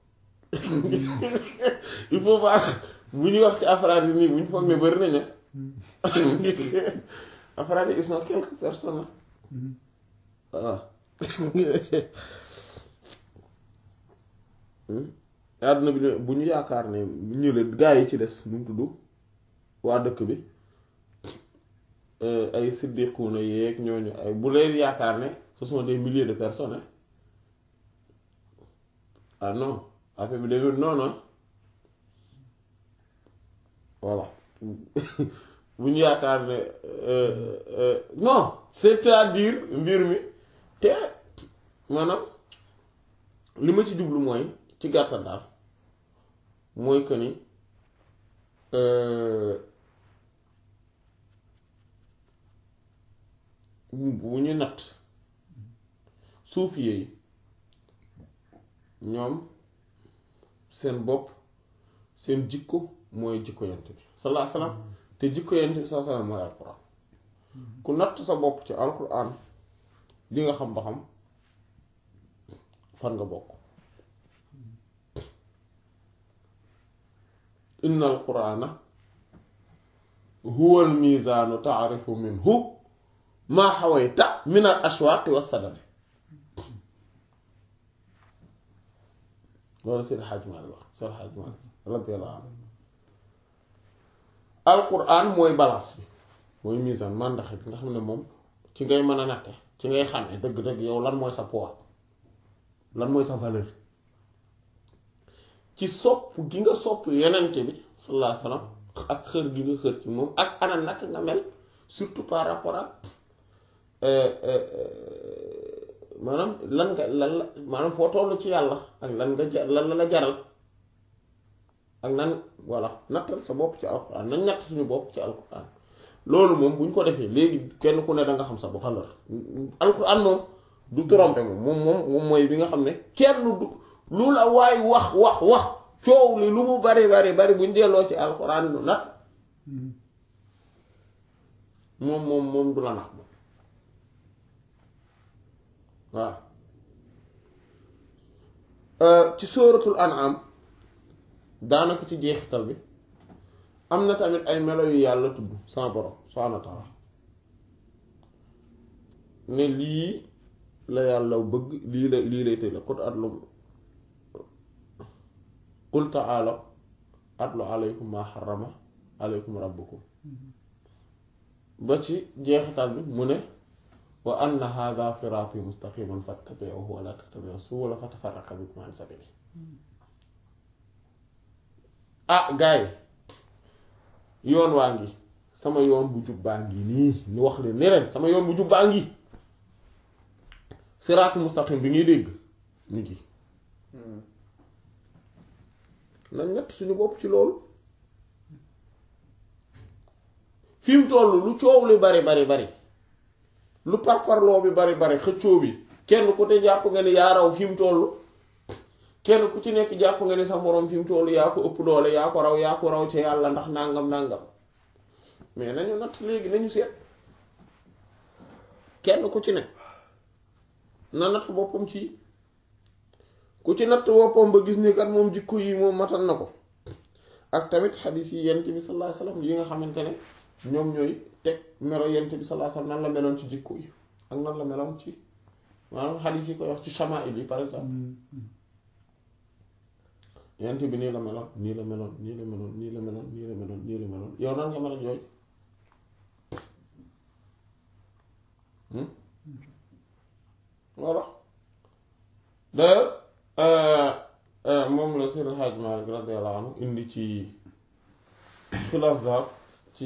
il faut pas bu ñuy wax ci afraad yi nii bu ñu foog ne bari nañu afraad yi ils sont quelques personnes voilà àdduna bi bu ñu yaakaar ne ñu leen gaa yi ci des nu mu tudd waa dëkk bi ay siddiquuna yeeg ñooñu ay bu leen yaakaar ne ce sont des milliers de personnes ah non affaire bi demee noonu voilà bu ñu yaakaar ne non c'est-à-dire mbir mi te maanaam li ma ci jublu mooy ci gàttal daal mooy que ni bu ñu natt suufi yi ñoom seen bopp seen jikko mooy jikko yent bi sallallahu alayhi wasallam te jikko yent bi sallallahu alayhi wasallam mooy alquran ku natt sa bopp ci alquran di nga xam ba xam fan nga bokk inna alqurana huwa almizaanu taarifu minhu maa xawayta min al ashwaaqi wassadami loolu seen xaaj Maalik wax seen xaaj Maalik radiyallahu anhu alquran mooy balance bi mooy misaan màndaxe bi nga xam ne moom ci ngay mën a natte ci ngay xamee dëgg-dëgg yow lan mooy sa poids lan mooy sa valeur ci sopp gi nga sopp yenente bi sallallahu alayhi wasallam ak xër gi nga xër ci moom ak ana naka nga mel surtout par rapport ak maanaam lan nga lan la maanaam foo tollu ci yàlla ak lan nga jar lan la la jaral ak nan voilà nattal sa bopp ci alquran nañ natt suñu bopp ci alquran loolu moom bu ñu ko defee léegi kenn ku ne da nga xam sa bopp valeur alquran moom du tromper moom moom moom moom mooy bi nga xam ne kenn du lu la waay wax wax wax coow li lu mu bari bari bari bu ñu delloo ci alquran nu nat moom moom moom du la nax moom waaw ci sóoratul an'am daanaka ci jeexital bi am na tamit ay melo yu yàlla tudd sama borom subhaanahu wa ta'aala ne lii la yàlla bëgg lii la lii lay tëj la qul atlu qul ta'aalaw atlu alaykum maa harrama alaykum rabbukum ba ci jeexital bi mu ne wa anna hadha siraati mustaqiman fattabi'uhu wa la tattabi'u subula fatafarraqa bikum an sabili ah gaay yoon waa ngi sama yoon bu jub baa ngi nii ñu wax leen ne leen sama yoon bu jub baa ngi siraatu mustaqim bi ngay dégg ñu ngi nañ ñett suñu bopp ci loolu fi mu toll lu coow li bari bari bari lu parparloo bi bari bari xëccoo bi kenn ku te jàpp nga ni yaa raw fi mu toll kenn ku ci nekk jàpp nga ni sa moroom fi mu toll yaa ko ëpp doole yaa ko raw yaa ko raw ci yàlla ndax nàngam nàngam mais nañu natt léegi nañu seet kenn ku ci ne na natt boppam ci ku ci natt boppam ba gis ni kat moom jikko yi moom matal na ko ak tamit xadis yi yent bi sallallahu alayhi wasallam yi nga xamante ne ñoom ñooy teg melo yent bi sallallahu alayhi wasallam nan la meloon ci jikko yi ak nan la meloon ci maanaam xadis yi koy wax ci shamaa'il yi par exemple yent bi nii la meloon nii la meloon nii la meloon nii la meloon nii la meloon nii la meloon yow nan nga meloon yooyu voilà d'ailleurs moom la Seydi Hadj Malick radiyallahu anhu indi ci Xilaas Zaab ci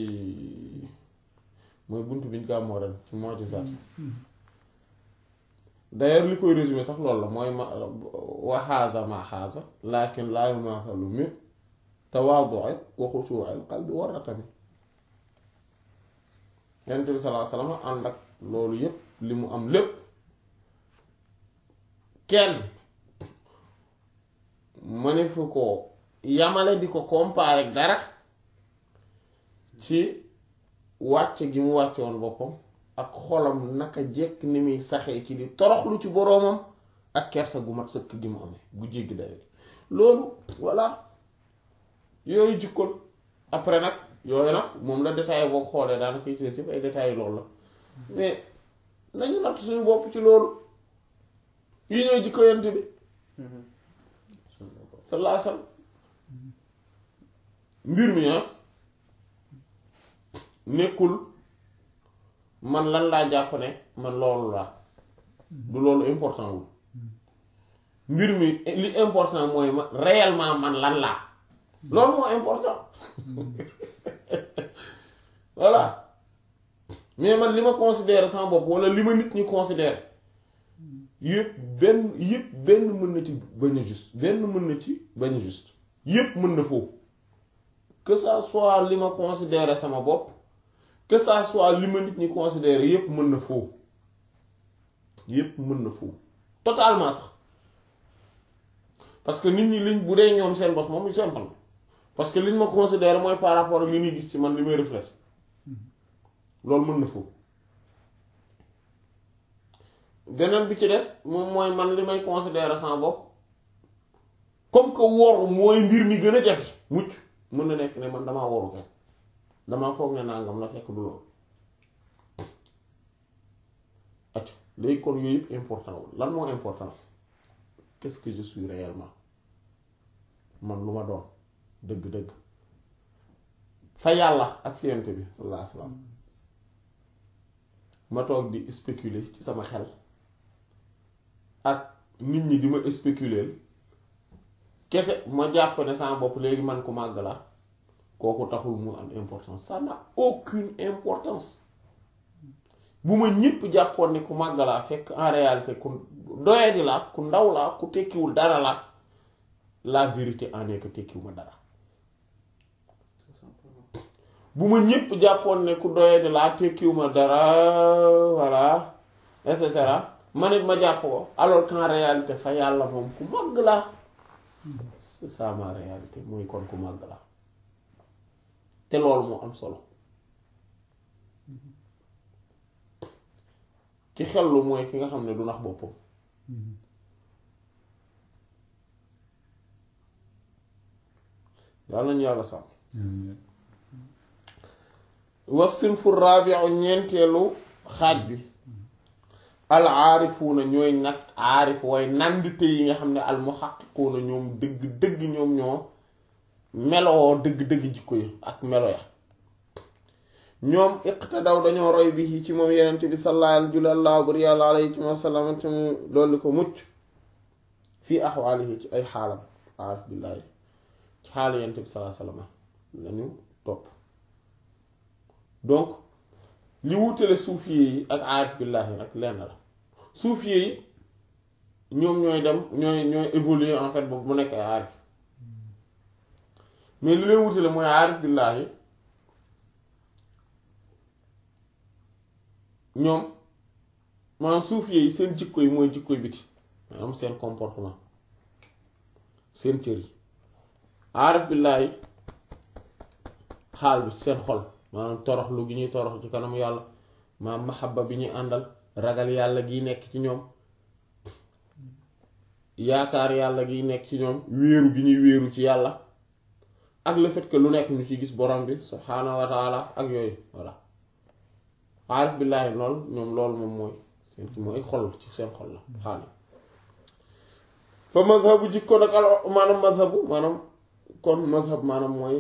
mooy buntu biñ gàmmoo ren ci mu'jizaat d'ailleurs li koy résumé sax loolu la mooy ma wa haaza ma haaza lakin laa yumaathalu min tawaadu'i wa xushuu'il qalbi wa ratami Yonent bi sallallahu alayhi wa sallam ànd ak loolu yépp li mu am lépp kenn mënefu ko yamale di ko comparer ak dara ci wàcce gi mu wàcce woon boppam ak xolam naka jekk ni muy saxee ci di toroxlu ci boroomam ak kersa gu mat sëkk gi mu amee gu jéggi dayo loolu voilà yooyu jikkoon après nag yooyu nag moom la détaillé boo xoolee daanaka yi ci ay détails loolu la mais nañu natt suñu bopp ci loolu yi ñooy jikko yent bi sallallahu alayhi wasallam mbir mi ah nekkul man lan laa jàpp ne man loolu laa du loolu important wul mbir mi li important mooy ma réellement man lan laa loolu moo important voilà mais man li ma considère sama bopp walla li ma nit ñi considère yëpp benn yëpp benn mën na ci bañ a juste benn mën na ci bañ a juste yëpp mën na foofu que ça soit li ma considère sama bopp que ça soit li ma nit ñi considère yëpp mën na foofu yëpp mën na foofu totalement sax parce que nit ñi liñ bu dee ñoom seen bos moom simple parce que liñ ma considère mooy par rapport ak li ñuy gis ci man li may reflète loolu mën na foofu beneen bi ci des moom mooy man li may considérer sama bopp comme que woru mooy mbir mi gën a jafe mucc mën na nekk ne man damaa woru kes damaa foog ne nangam la fekk du loolu acc léegi kon yooyu yëpp important wul lan moo important qu'est-ce que je suis réellement man lu ma doon dëgg-dëgg fa yàlla ak fiyante bi sallallahu alayhi wasallam ma toog di spéculer ci sama xel ak nit ñi di ma spéculer kese ma jàpp ne sama bopp léegi man ku màgg la kooku taxul mu am importance ça n'a aucune importance bu ma ñépp jàppoon ne ku màgg laa fekk en réalité ku doyadi la ku ndaw la ku tekkiwul dara la la vérité en est que tekkiwuma dara bu ma ñépp jàppoon ne ku doyadi laa tekkiwuma dara voilà et cetera man it ma jàpp ko alors qu'en réalité fa yàlla moom ku màgg la c'est ça ma réalité mooy kon ku màgg la te loolu moo am solo ki xellu mooy ki nga xam ne du nax boppam yàlla nañu yàlla sàmm wasinfu rabiu ñeenteelu xaaj bi al aarifuuna ñooy nag aarif way nandite yi nga xam ne al muhaqqiquuna ñoom dëgg dëgg ñoom ñoo meloo dëgg dëgg jikko yi ak melo ya ñoom iqtadaw dañoo roy bi ci moom yenent bi sallallahu alayhi wa sallam te mu dolli ko mucc fii axwaalihi ci ay xaalam aarif billaahi ci xaalu yenent bi sallallahu alayhi wa sallam lañu topp donc li wutale suufiye yi ak aarif billaahi nag lenn la suufiye yi ñoom ñooy dem ñooy ñooy évoluer en fait boobu mu nekk ay aarif mais li leen wutale mooy aarif billaahi ñoom maanaam suufiye yi seen jikko yi mooy jikko yi biti maanaam seen comportement seen cër yi aarif billaahi xaal bi seen xol maanaam toroxlu gi ñuy torox ci kanam yàlla maanaam mahabba bi ñuy àndal ragal yàlla gi nekk ci ñoom yaakaar yàlla gi nekk ci ñoom wéeru gi ñuy wéeru ci yàlla ak le fait que lu nekk ñu ci gis borom bi subhaanahu wa taala ak yooyu voilà aarif billaahi lool ñoom loolu moom mooy seen ki mooy xol ci seen xol la xaal fa mazhabu jikko nag al maanaam mazhabu maanaam kon mazhab maanaam mooy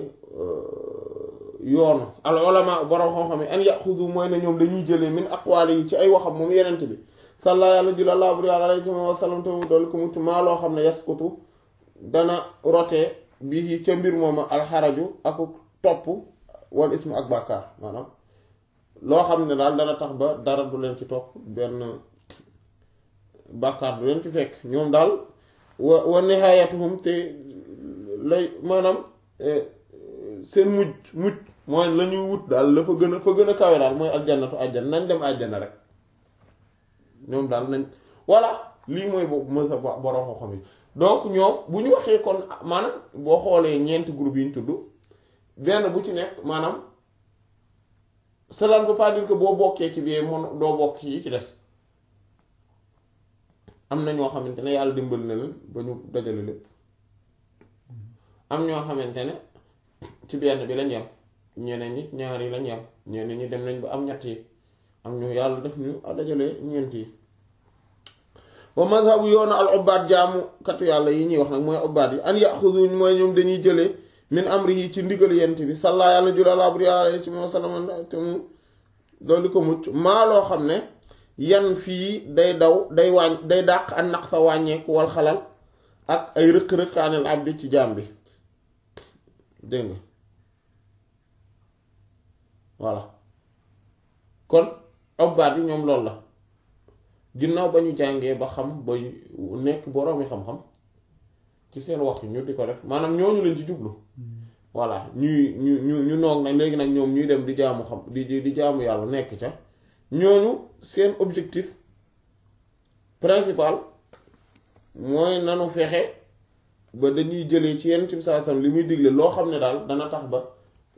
yoonu al ulama borom xam-xam yi an yaxudu mooy ne ñoom dañuy jëlee min aqwaali yi ci ay waxam moom yenent bi salla yàlla jula laa buri alayhi wa sallam te mu dool ko mucc maa loo xam ne yaskutu dana rotee bii ca mbir mooma alxaraju ak topp wal ismu ak bàkkaar maanaam loo xam ne daal dana tax ba dara du leen ci topp benn bàkkaar du leen ci fekk ñoom daal wa wa nihaayatuhum te lay maanaam seen mujj mujj mooy la ñuy wut daal la fa gën a fa gën a kawe daal mooy aljannatu àjjana nañ dem àjjana rek ñoom daal nañ voilà lii mooy boobu mësa borom xam-xam yi donc ñoom bu ñu waxee kon maanaam boo xoolee ñeenti groupe yi ñu tudd benn bu ci nekk maanaam cela ne veut pas dire que boo bokkee ci biir mon doo bokk ci ci des am na ñoo xamante ne yàlla dimbal na leen ba ñu dajale lépp am ñoo xamante ne ci benn bi lañ yem ñeneen ñi ñaar yi lañ yem ñeneen ñi dem nañ ba am ñett yi am ñu yàlla def ñu dajale ñeent yi wa mazhabu yoonu al ubbaat jaamu katu yàlla yi ñuy wax nag mooy ubbaat yi an yaxuduñ mooy ñoom dañuy jëlee min amrihi ci ndigal yent bi salla yàlla jula laa bur yàlla ci moo salama te mu doolu ko mucc maa loo xam ne yan fii day daw day wàññ day dàq ak naq sa wàññeeku wal xalal ak ay rëq-rëqaanil abdi ci jaam bi dégg nga voilà kon ubbaat yi ñoom loolu la ginnaaw ba ñu jàngee ba xam ba nekk boroomi xam-xam ci seen wax ñu di ko def maanaam ñooñu leen ci jublu voilà ñuy ñu ñu ñu noog nag léegi nag ñoom ñuy dem di jaamu xam di di jaamu yàlla nekk ca ñooñu seen objectif principal mooy nanu fexe ba dañuy jëlee ci yenn ci saasam li muy digle loo xam ne daal dana tax ba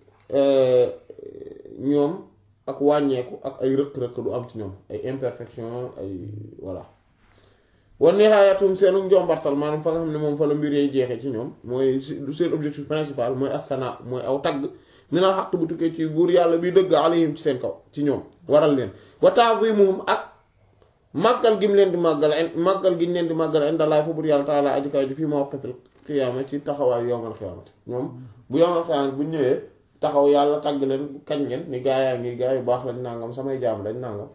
ñoom ak wàññeeku ak ay rëq-rëq du am ci ñoom ay imperfection ay voilà wa nihaayatum seenu njombartal maanaam fa nga xam ne moom fa la mbir yay jeexee ci ñoom mooy seen objectif principal mooy asana mooy aw tagg minal xaq bu tukkee ci buur yàlla bi dëgg alayhim ci seen kaw ci ñoom waral leen wa ta'zimuhum ak màggal gi mu leen di màggal màggal gi ñu leen di màggal indallaahi fa buur yàlla taala aji kaw ji fii mawqitil qiyaama ci taxawaayu yawmal qiyaamati ñoom bu yawmal qiyaamati bu ñëwee taxaw yàlla tagg leen kañ ngeen ni gaa yaa ngi gaa yu baax lañ nangam samay jaam lañ nangam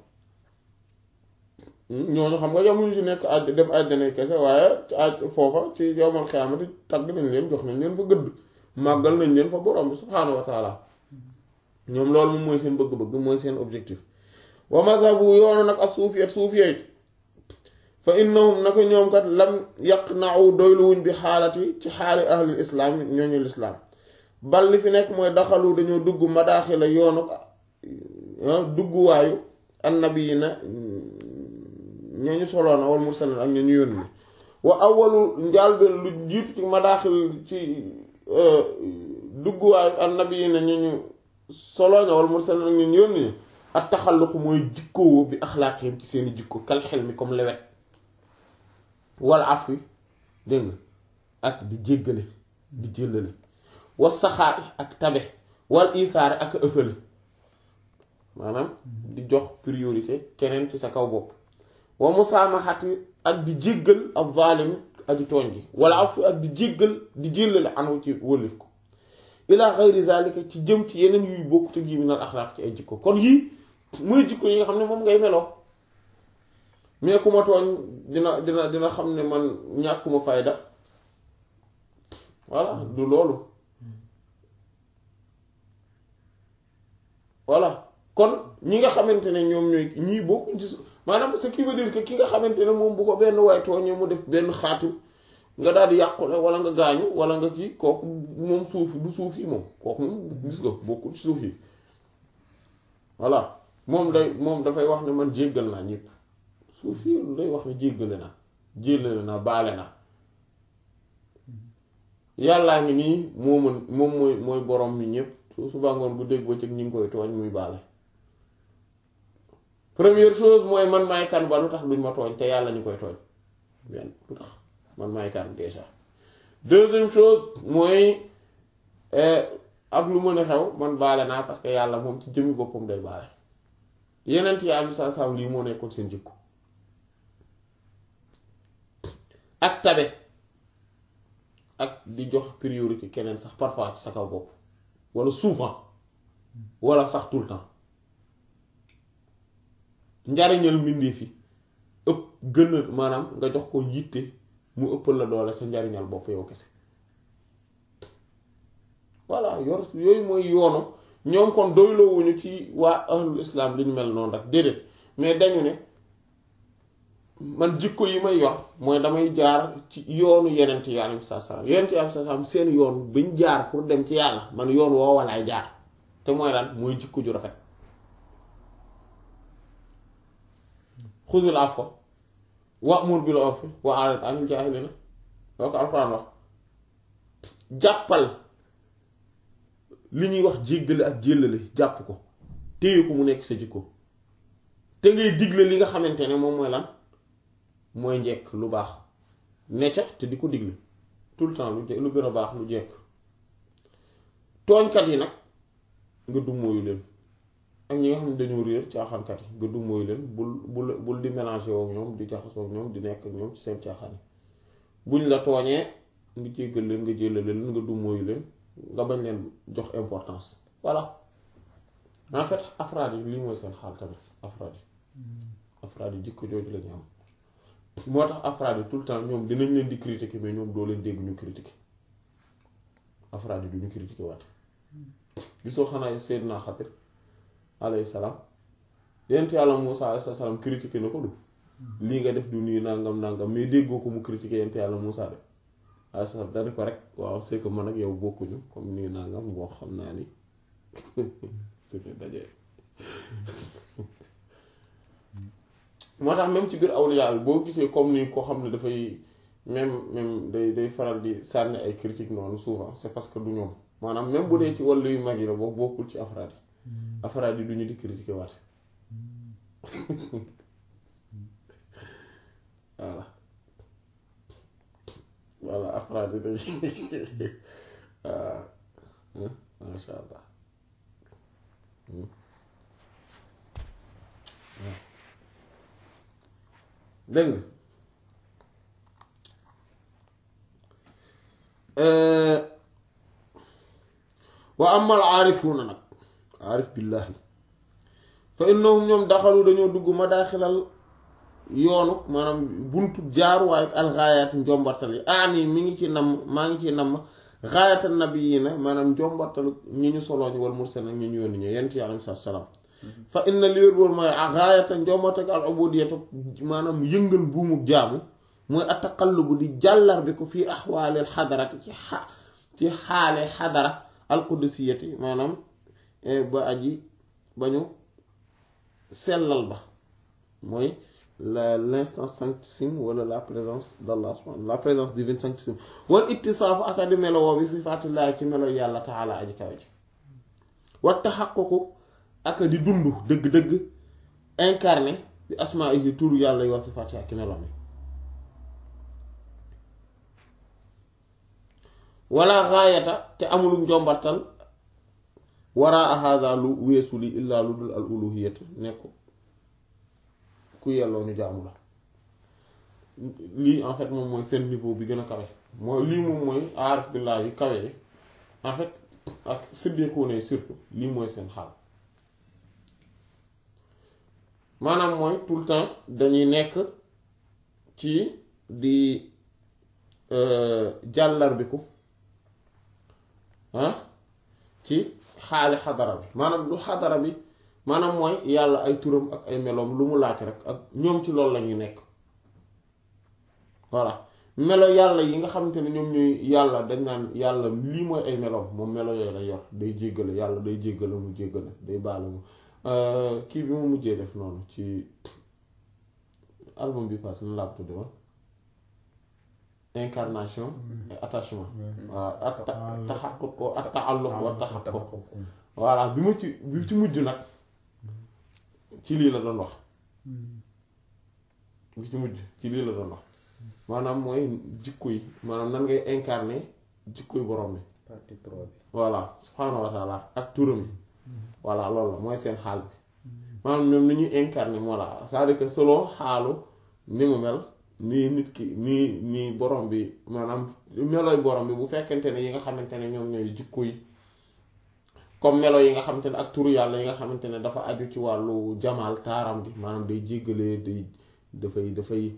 ñooñu xam nga yamuñu si nekk àjj dem àjjana kese waaye ci àjj foofa ci yawmal qiyaamati tagg nañ leen jox nañ leen fa gëdd màggal nañ leen fa borom bi subhaanahu wa taala ñoom loolu moom mooy seen bëgg-bëgg mooy seen objectif wa mazhabu yoonu nag ak suufiyat suufiyat fa innahum naka ñoom kat lam yaqna'u doyluwuñ bi xaalati ci xaali ahlul islaam ñooñu lislaam bal li fi nekk mooy daxalu dañoo dugg madaaxila yoonu dugguwaayu annabi yi na ñañu soloona wal mursalin ak ñañu yónni wa awalu njaalbeen lu jiitu ci madaaxil ci dugguwaayu annabi yi na ñañu soloona wal mursalin ak ñañu yónni ak taxalluqu mooy jikkoo bi axlaaqihim ci seeni jikko kal xel mi comme lewet wal afwi dégg nga ak di jéggale di jëllale wa saxaari ak tabe wal isaare ak ëffale maanaam di jox priorité keneen ci sa kaw bopp wa musaamaxati ak di jéggal ak zaalim aji tooñ gi wala afwi ak di jéggal di jëllale anhu ci wëlif ko ila xayri zalika ci jëm ci yeneen yuy bokk te gi minal axlaaq ci ay jikko kon yii muy jikko yi nga xam ne moom ngay meloo mais ku ma tooñ dina dina dina xam ne man ñàkkuma fayda voilà du loolu voilà kon ñi nga xamante ne ñoom ñooy ñii bokkuñ ci maanaam ce qui veut dire que ki nga xamante ne moom bu ko benn waay tooñee mu def benn xaatim nga daal di yàqule wala nga gaañu wala nga kii kooku moom suufi du suuf yi moom kooku moom gis nga bokkul ci suuf yi voilà moom day moom dafay wax ne man jéggal naa ñëpp suuf yi day wax ne jéggale naa jéllale naa baale naa yàllaa ngi nii moo mën moom mooy mooy borom mi ñëpp su suba ngoon bu dégg ba cëg ñi ngi koy tooñ muy baale première chose mooy man maay kan ba lu tax duñ ma tooñ te yàlla ñu koy tooñ benn lu tax man maay kan déjà deuxième chose mooy ak lu mën a xew man baale naa parce que yàlla moom ci jëmmi boppam day baale yeneen yi am sa sam lii moo nekkoon seen jikko ak tabe ak di jox priorité keneen sax parfois ci sa kaw bopp wala souvent wala sax tout le temps njariñal mbindee fi ëpp gën a maanaam nga jox ko yitte mu ëppal la doole sa njariñal bopp yow kese voilà yor yooyu mooy yoonu ñoom kon doyloowuñu ci waa ahlul islam li ñu mel noonu rek déedéet mais dañu ne man jikko yi may yor mooy damay jaar ci yoonu yenent yi alayhi salaam yenent yi alayhi salaam seen yoon bañ jaar pour dem ci yàlla man yoon woo walaay jaar te mooy lan mooy jikko ju rafet xudul afwa wa'mur bil urfi wa a'rid anil jaahiliina loo ko alxuraan wax jàppal li ñuy wax jéggale ak jéllale jàpp ko téye ko mu nekk sa jikko te ngay digle li nga xamante ne moom mooy lan mooy njekk lu baax necca te di ko digle tout le temps lu lu gën a baax lu jekk tooñkat yi nag nga dummóoyu leen ak ñi nga xam ne dañoo réer caaxaankat yi nga dummóoyu leen bul bul bul di mélanger wook ñoom di jaxasoo ak ñoom di nekk ak ñoom ci seen caaxaan yi buñ la tooñee nga jéggal leen nga jéllale leen nga dummóoyu leen nga bañ leen jox importance voilà en fait afraad yi lii mooy seen xaal tamit afraad yi afraad yi jikko jooju lañu am moo tax afraad yi tout le temps ñoom dinañ leen di critiquer mais ñoom doo leen dégg ñu critiquer afraad yi du ñu critiquer waate gisoo xanaa Seydina Xadir alayhi salaam yent yàlla Muusaa alayhi salaam critiquer na ko du lii nga def du nii nangam nangam mais déggoo ko mu critiquer yent yàlla Muusaa de alayhi salaam dana ko rek waaw c'est que man ak yow bokkuñu comme nii nangam boo xam naa ni suñu dajee moo tax même ci biir awliya bi boo gisee comme ni koo xam ne dafay même même day day faral di sànni ay critiques noonu souvent c'est parce que du ñoom maanaam même bu dee ci wàllu yu mag yi la boo bokkul ci afraad yi afraad yi du ñu di critiquer waate voilà voilà afraad yi dañ waaw masha allah dégg nga wa amal aarifuuna nag aarif billaahi fa innahum ñoom daxalu dañoo dugg madaaxilal yoonu maanaam buntu jaaruwaay alxaayaati njombartal yi aani mi ngi ci namm maa ngi ci namm xaayata nabiyiina maanaam njombartalu ñi ñu solooñu wal mursal nag ñu ñu yónni ñu yent yi alayhi salaam fa inna liir boolu mooy xaayata njombartal al ubudiyatu maanaam yëngal buumu jaamu mooy ataqallubu di jàllar bi ko fii axwaalil xadarati ci xa ci xaale xadara alqudusiyati maanaam ba aji ba ñu sellal ba mooy la l'instance sanctissime wala la présence d'Allah subhanahu la présence divine sanctissime wal ittisaafu aka di melo woo bi sifaatillaahi ci melo yàlla taala aji kaw ji wa taxaququ aka di dund dëgg-dëgg incarné bi asmaa'ihi turu yàlla yi wa sifaati ak melo mi wala gaayata te amul njombartal waraa hada lu weesu li illaa lu dul al uluhiyatu nekk ku yelloo ñu jaamu la lii en fait moom mooy seen niveau bi gën a kawe mooy lii moom mooy aarif billaahi yu kawe yi en fait ak siddiquuna yi surtout lii mooy seen xaal maanaam mooy tout le temps dañuy nekk ci di jàllarbiku ah ci xaali xadara bi maanaam lu xadara bi maanaam mooy yàlla ay turam ak ay meloom lu mu laaj rek ak ñoom ci loolu la ñuy nekk voilà melo yàlla yi nga xamante ne ñoom ñuy yàlla dañ naan yàlla lii mooy ay meloom moom melo yooyu lay yor day jéggale yàlla day jéggale mu jéggale day baale mu kii bi mu mujjee def noonu ci album bi passé na laa ko tudde woon incarnation et attachement waaw ak taxaqquq ko ak ta'alluq wa taxaqquq voilà bi mu ci bi ci mujj nag ci lii la doon wax bi ci mujj ci lii la doon wax maanaam mooy jikko yi maanaam nan ngay incarner jikko yi borom bi partie trois bi voilà subhaanahu wa taala ak turam yi voilà loolu la mooy seen xaal bi maanaam ñoom ni ñuy incarné moo la c'est-à-dire que selon xaalu ni mu mel nii nit ki nii nii borom bi maanaam melooy borom bi bu fekkente ne yi nga xamante ne ñoom ñooy jikko yi comme melo yi nga xamante ne ak turu yàlla yi nga xamante ne dafa aju ci wàllu jamaal taaram bi maanaam day jéggalee day dafay dafay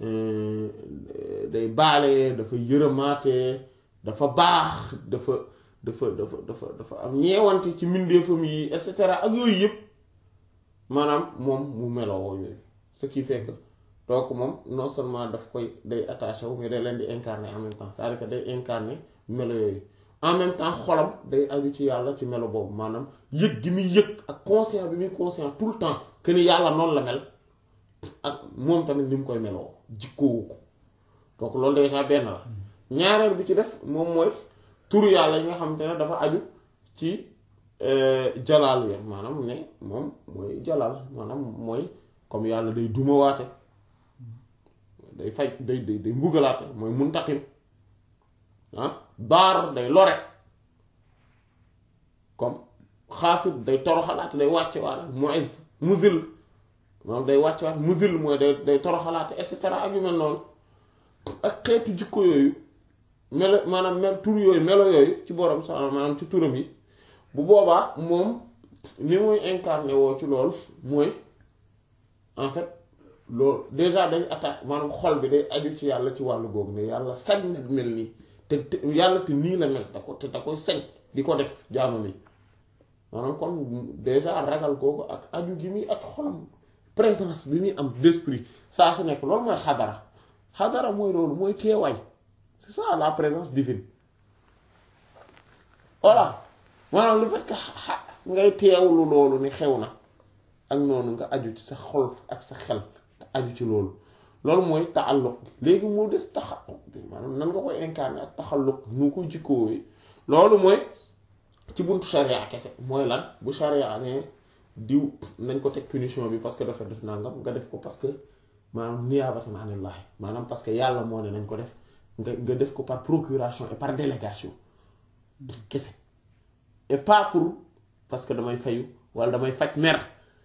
day baale dafa yërëmaate dafa baax dafa dafa dafa dafa dafa am ñeewante ci mbindeefam yi et cetera ak yooyu yëpp maanaam moom mu meloo yooyu ce qui fait que donc moom non seulement daf koy day attaché wu mais day leen di incarner en même temps c'est-à-dire que day incarner melo yooyu en même temps xolam day aju ci yàlla ci melo boobu maanaam yëg gi muy yëg ak conscient bi muy conscient tout le temps que ni yàlla noonu la mel ak moom tamit ni mu koy meloo jikkoowu ko donc loolu déjà benn la ñaareel bi ci des moom mooy turu yàlla yi nga xamante ne dafa aju ci jalaal ya maanaam ne moom mooy jalaal maanaam mooy comme yàlla day dumawaate day faj day day day mbugalaate mooy muntaqim ah baar day lore comme xaafit day toroxalaate day wàcce waate mu'iz muzil maanaam day wàcce waate muzil mooy day day toroxalaate et cetera ak yu mel noonu ak xeetu jikko yooyu melo maanaam mel tur yooyu melo yooyu ci borom subhaanahu maanaam ci turam yi bu boobaa moom ni muy incarné woo ci loolu mooy en fait loolu déjà day attaque maanaam xol bi day aju ci yàlla ci wàllu googu ne yàlla sañ na mel nii te te yàlla te nii la mel da ko te da koy sañ di ko def jaamu mi maanaam kon déjà ragal googu ak aju gi muy ak xolam présence bi muy am d'esprit saa su nekk loolu mooy xadara xadara mooy loolu mooy teewaay c'est ça la présence divine voilà maanaam lu fait que xa ngay teewlu loolu ni xew na ak noonu nga aju ci sa xol ak sa xel aju ci loolu loolu mooy taalluq léegi moo des taxalluq bi maanaam nan nga koy incarner ak taxalluq nu ko jikkoowe loolu mooy ci buntu charia kese mooy lan bu charia ne diw nañ ko teg punition bi parce que dafa def nangam nga def ko parce que maanaam niyaabatan anillaahi maanaam parce que yàlla moo ne nañ ko def nga nga def ko par procuration et par délégation kese et pas pour parce que damay fayu wala damay faj mer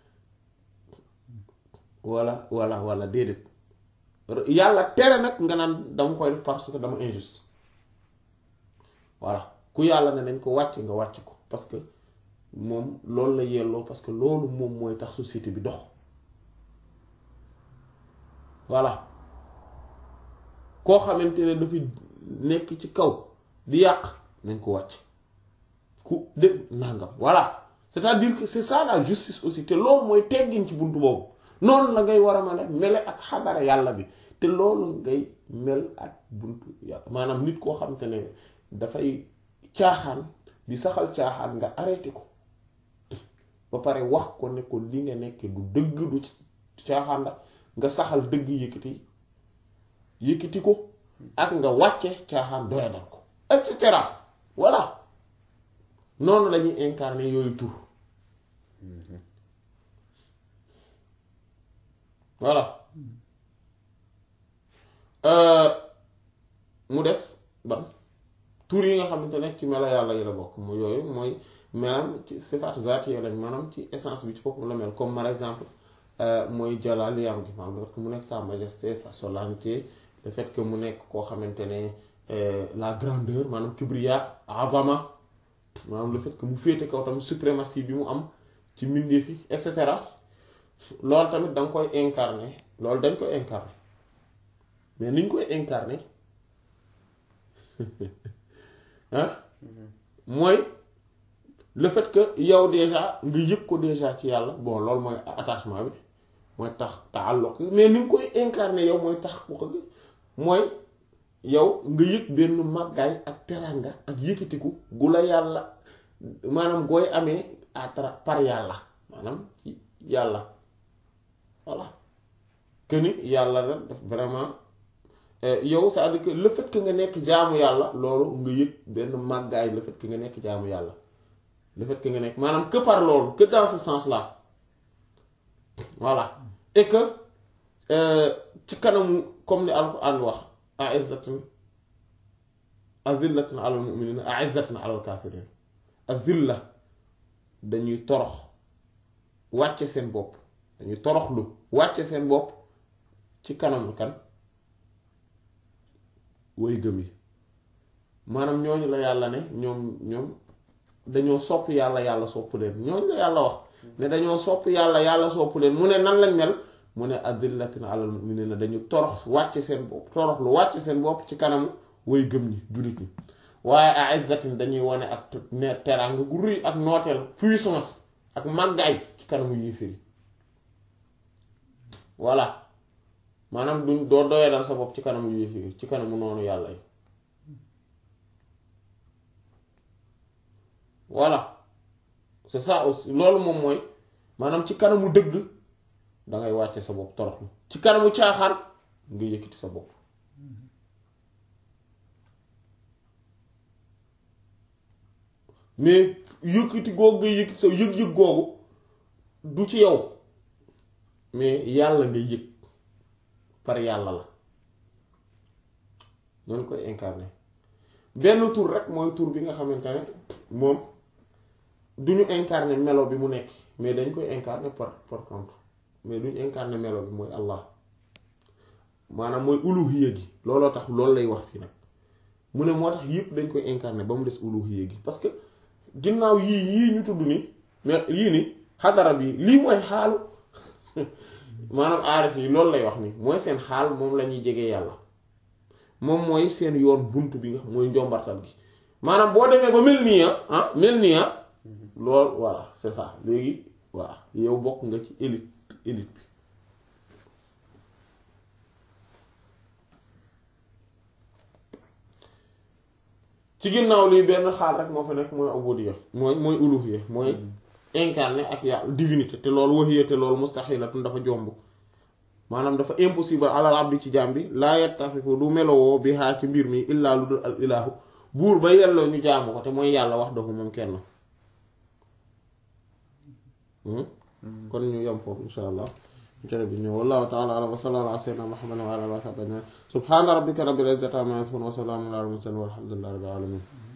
wala wala wala déedéet yàlla tere nag nga naan dama koy def parce que dama injuste voilà ku yàlla ne nañ ko wàcc nga wàcc ko parce que moom loolu la yelloo parce que loolu moom mooy tax société bi dox voilà koo xamante ne dafa nekk ci kaw di yàq nañ ko wàcc ku def nangam voilà c'est-à-dire que c'est ça la justice aussi te loolu mooy teggin ci buntu boobu noonu la ngay war a mën a mele ak xadara yàlla bi te loolu ngay mel ak buntu yàlla maanaam nit koo xamante ne dafay caaxaan di saxal caaxaan nga arrêté ko ba pare wax ko ne ko li nga nekk du dëgg du caaxaan la nga saxal dëgg yëkkati yëkkati ko ak nga wàcce caaxaan doyadal ko et cetera voilà noonu lañuy incarner yooyu tur voilà mu des ban tur yi nga xamante ne ci melo yàlla yi la bokk mu yooyu mooy maanaam ci sifaat zaati lañ maanaam ci essence bi ci boppam la mel comme par exemple mooy jalal yam gi maanaam le fait que mu nekk sa majesté sa solennité le fait que mu nekk koo xamante ne la grandeur maanaam kibriya azama maanaam le fait que mu féete kaw tamit suprématie bi mu am ci mbindeef yi et cetera loolu tamit da nga koy incarner loolu dañ koy incarner mais ni ñu koy incarner ah mooy le fait que yow déjà nga yëg ko déjà ci yàlla bon loolu mooy attachement bi mooy tax taalluq mais ni nga koy incarner yow mooy tax ku ko mooy yow nga yëg benn màggaay ak teranga ak yëkkatiku gu la yàlla maanaam gooy amee à tra par yàlla maanaam ci yàlla voilà que ni yàlla la def vraiment yow c'est-à-dire que le fait que nga nekk jaamu yàlla loolu nga yëg benn màggaay le fait que nga nekk jaamu yàlla le fait que nga nekk maanaam que par loolu que dans ce sens-là voilà et que ci kanamu comme ni alquran wax a'izzatin azillatin ala al muminina aizzatin ala al kafirin azilla dañuy torox wàcce seen bopp dañuy toroxlu wàcce seen bopp ci kanam kan way gëm yi maanaam ñooñu la yàlla ne ñoom ñoom dañoo sopp yàlla yàlla sopp leen ñooñu la yàlla wax ne dañoo sopp yàlla yàlla sopp leen mu ne nan lañ mel mu ne adillatin alal mu'minina dañu torox wàcce seen bopp torox lu wàcce seen bopp ci kanamu way gëm ñi jullit ñi waaye a'izzatin dañuy wane ak ne teraanga gu rëy ak nooteel puissance ak màggaay ci kanamu yéeféer yi voilà maanaam duñ doo doyadal sa bopp ci kanamu yéeféer yi ci kanamu noonu yàlla yi voilà c'est ça aussi loolu moom mooy maanaam ci kanamu dëgg dangay wàcce sa bopp toroxlu ci kanamu caaxaan nga yëkkati sa bopp mais yëkkati googu nga yëkkati sa yëg-yëg googu du ci yow mais yàlla nga yëg par yàlla la noonu koy incarné benn tur rek mooy tur bi nga xamante ne moom du ñu incarné melo bi mu nekk mais dañ koy incarné par par contre mais duñ incarné melo bi mooy Allah maanaam mooy uluhiyya gi looloo tax loolu lay wax fii nag mu ne moo tax yëpp dañ koy incarné ba mu des uluhiyya gi parce que ginnaaw yii yii ñu tudd nii mais yii nii xadara bi lii mooy xaalu maanaam aarif yi loolu lay wax nii mooy seen xaal moom la ñuy jege yàlla moom mooy seen yoon bunt bi nga xam mooy njombartal gi maanaam boo demee ba mel nii ah mel nii ah loolu voilà c'est ça léegi voilà yow bokk nga ci élite élite bi ci ginnaaw lii benn xaal rek moo fa nekk mooy ubudiyya mooy mooy uluhiyya mooy incarné ak yàlla divinité te loolu wahiyya te loolu mustaxilatun dafa jomb maanaam dafa impossible alal abdi ci jaam bi laa yattasifu du melowoo bi xaa ci mbir mi illaa lu dul al ilaahu buur ba yelloo ñu jaamu ko te mooy yàlla wax dafa moom kenn kon ñu yem foofu insha allah jërë bi ñëw wallahu taala alam wa sallallahu ala sayyidina muhammadin wa ala alihi wa sahbihi subhana rabbika rabbil izzati amma yasifun wa salamun ala al mursalin walhamdulillahi rabbil alamin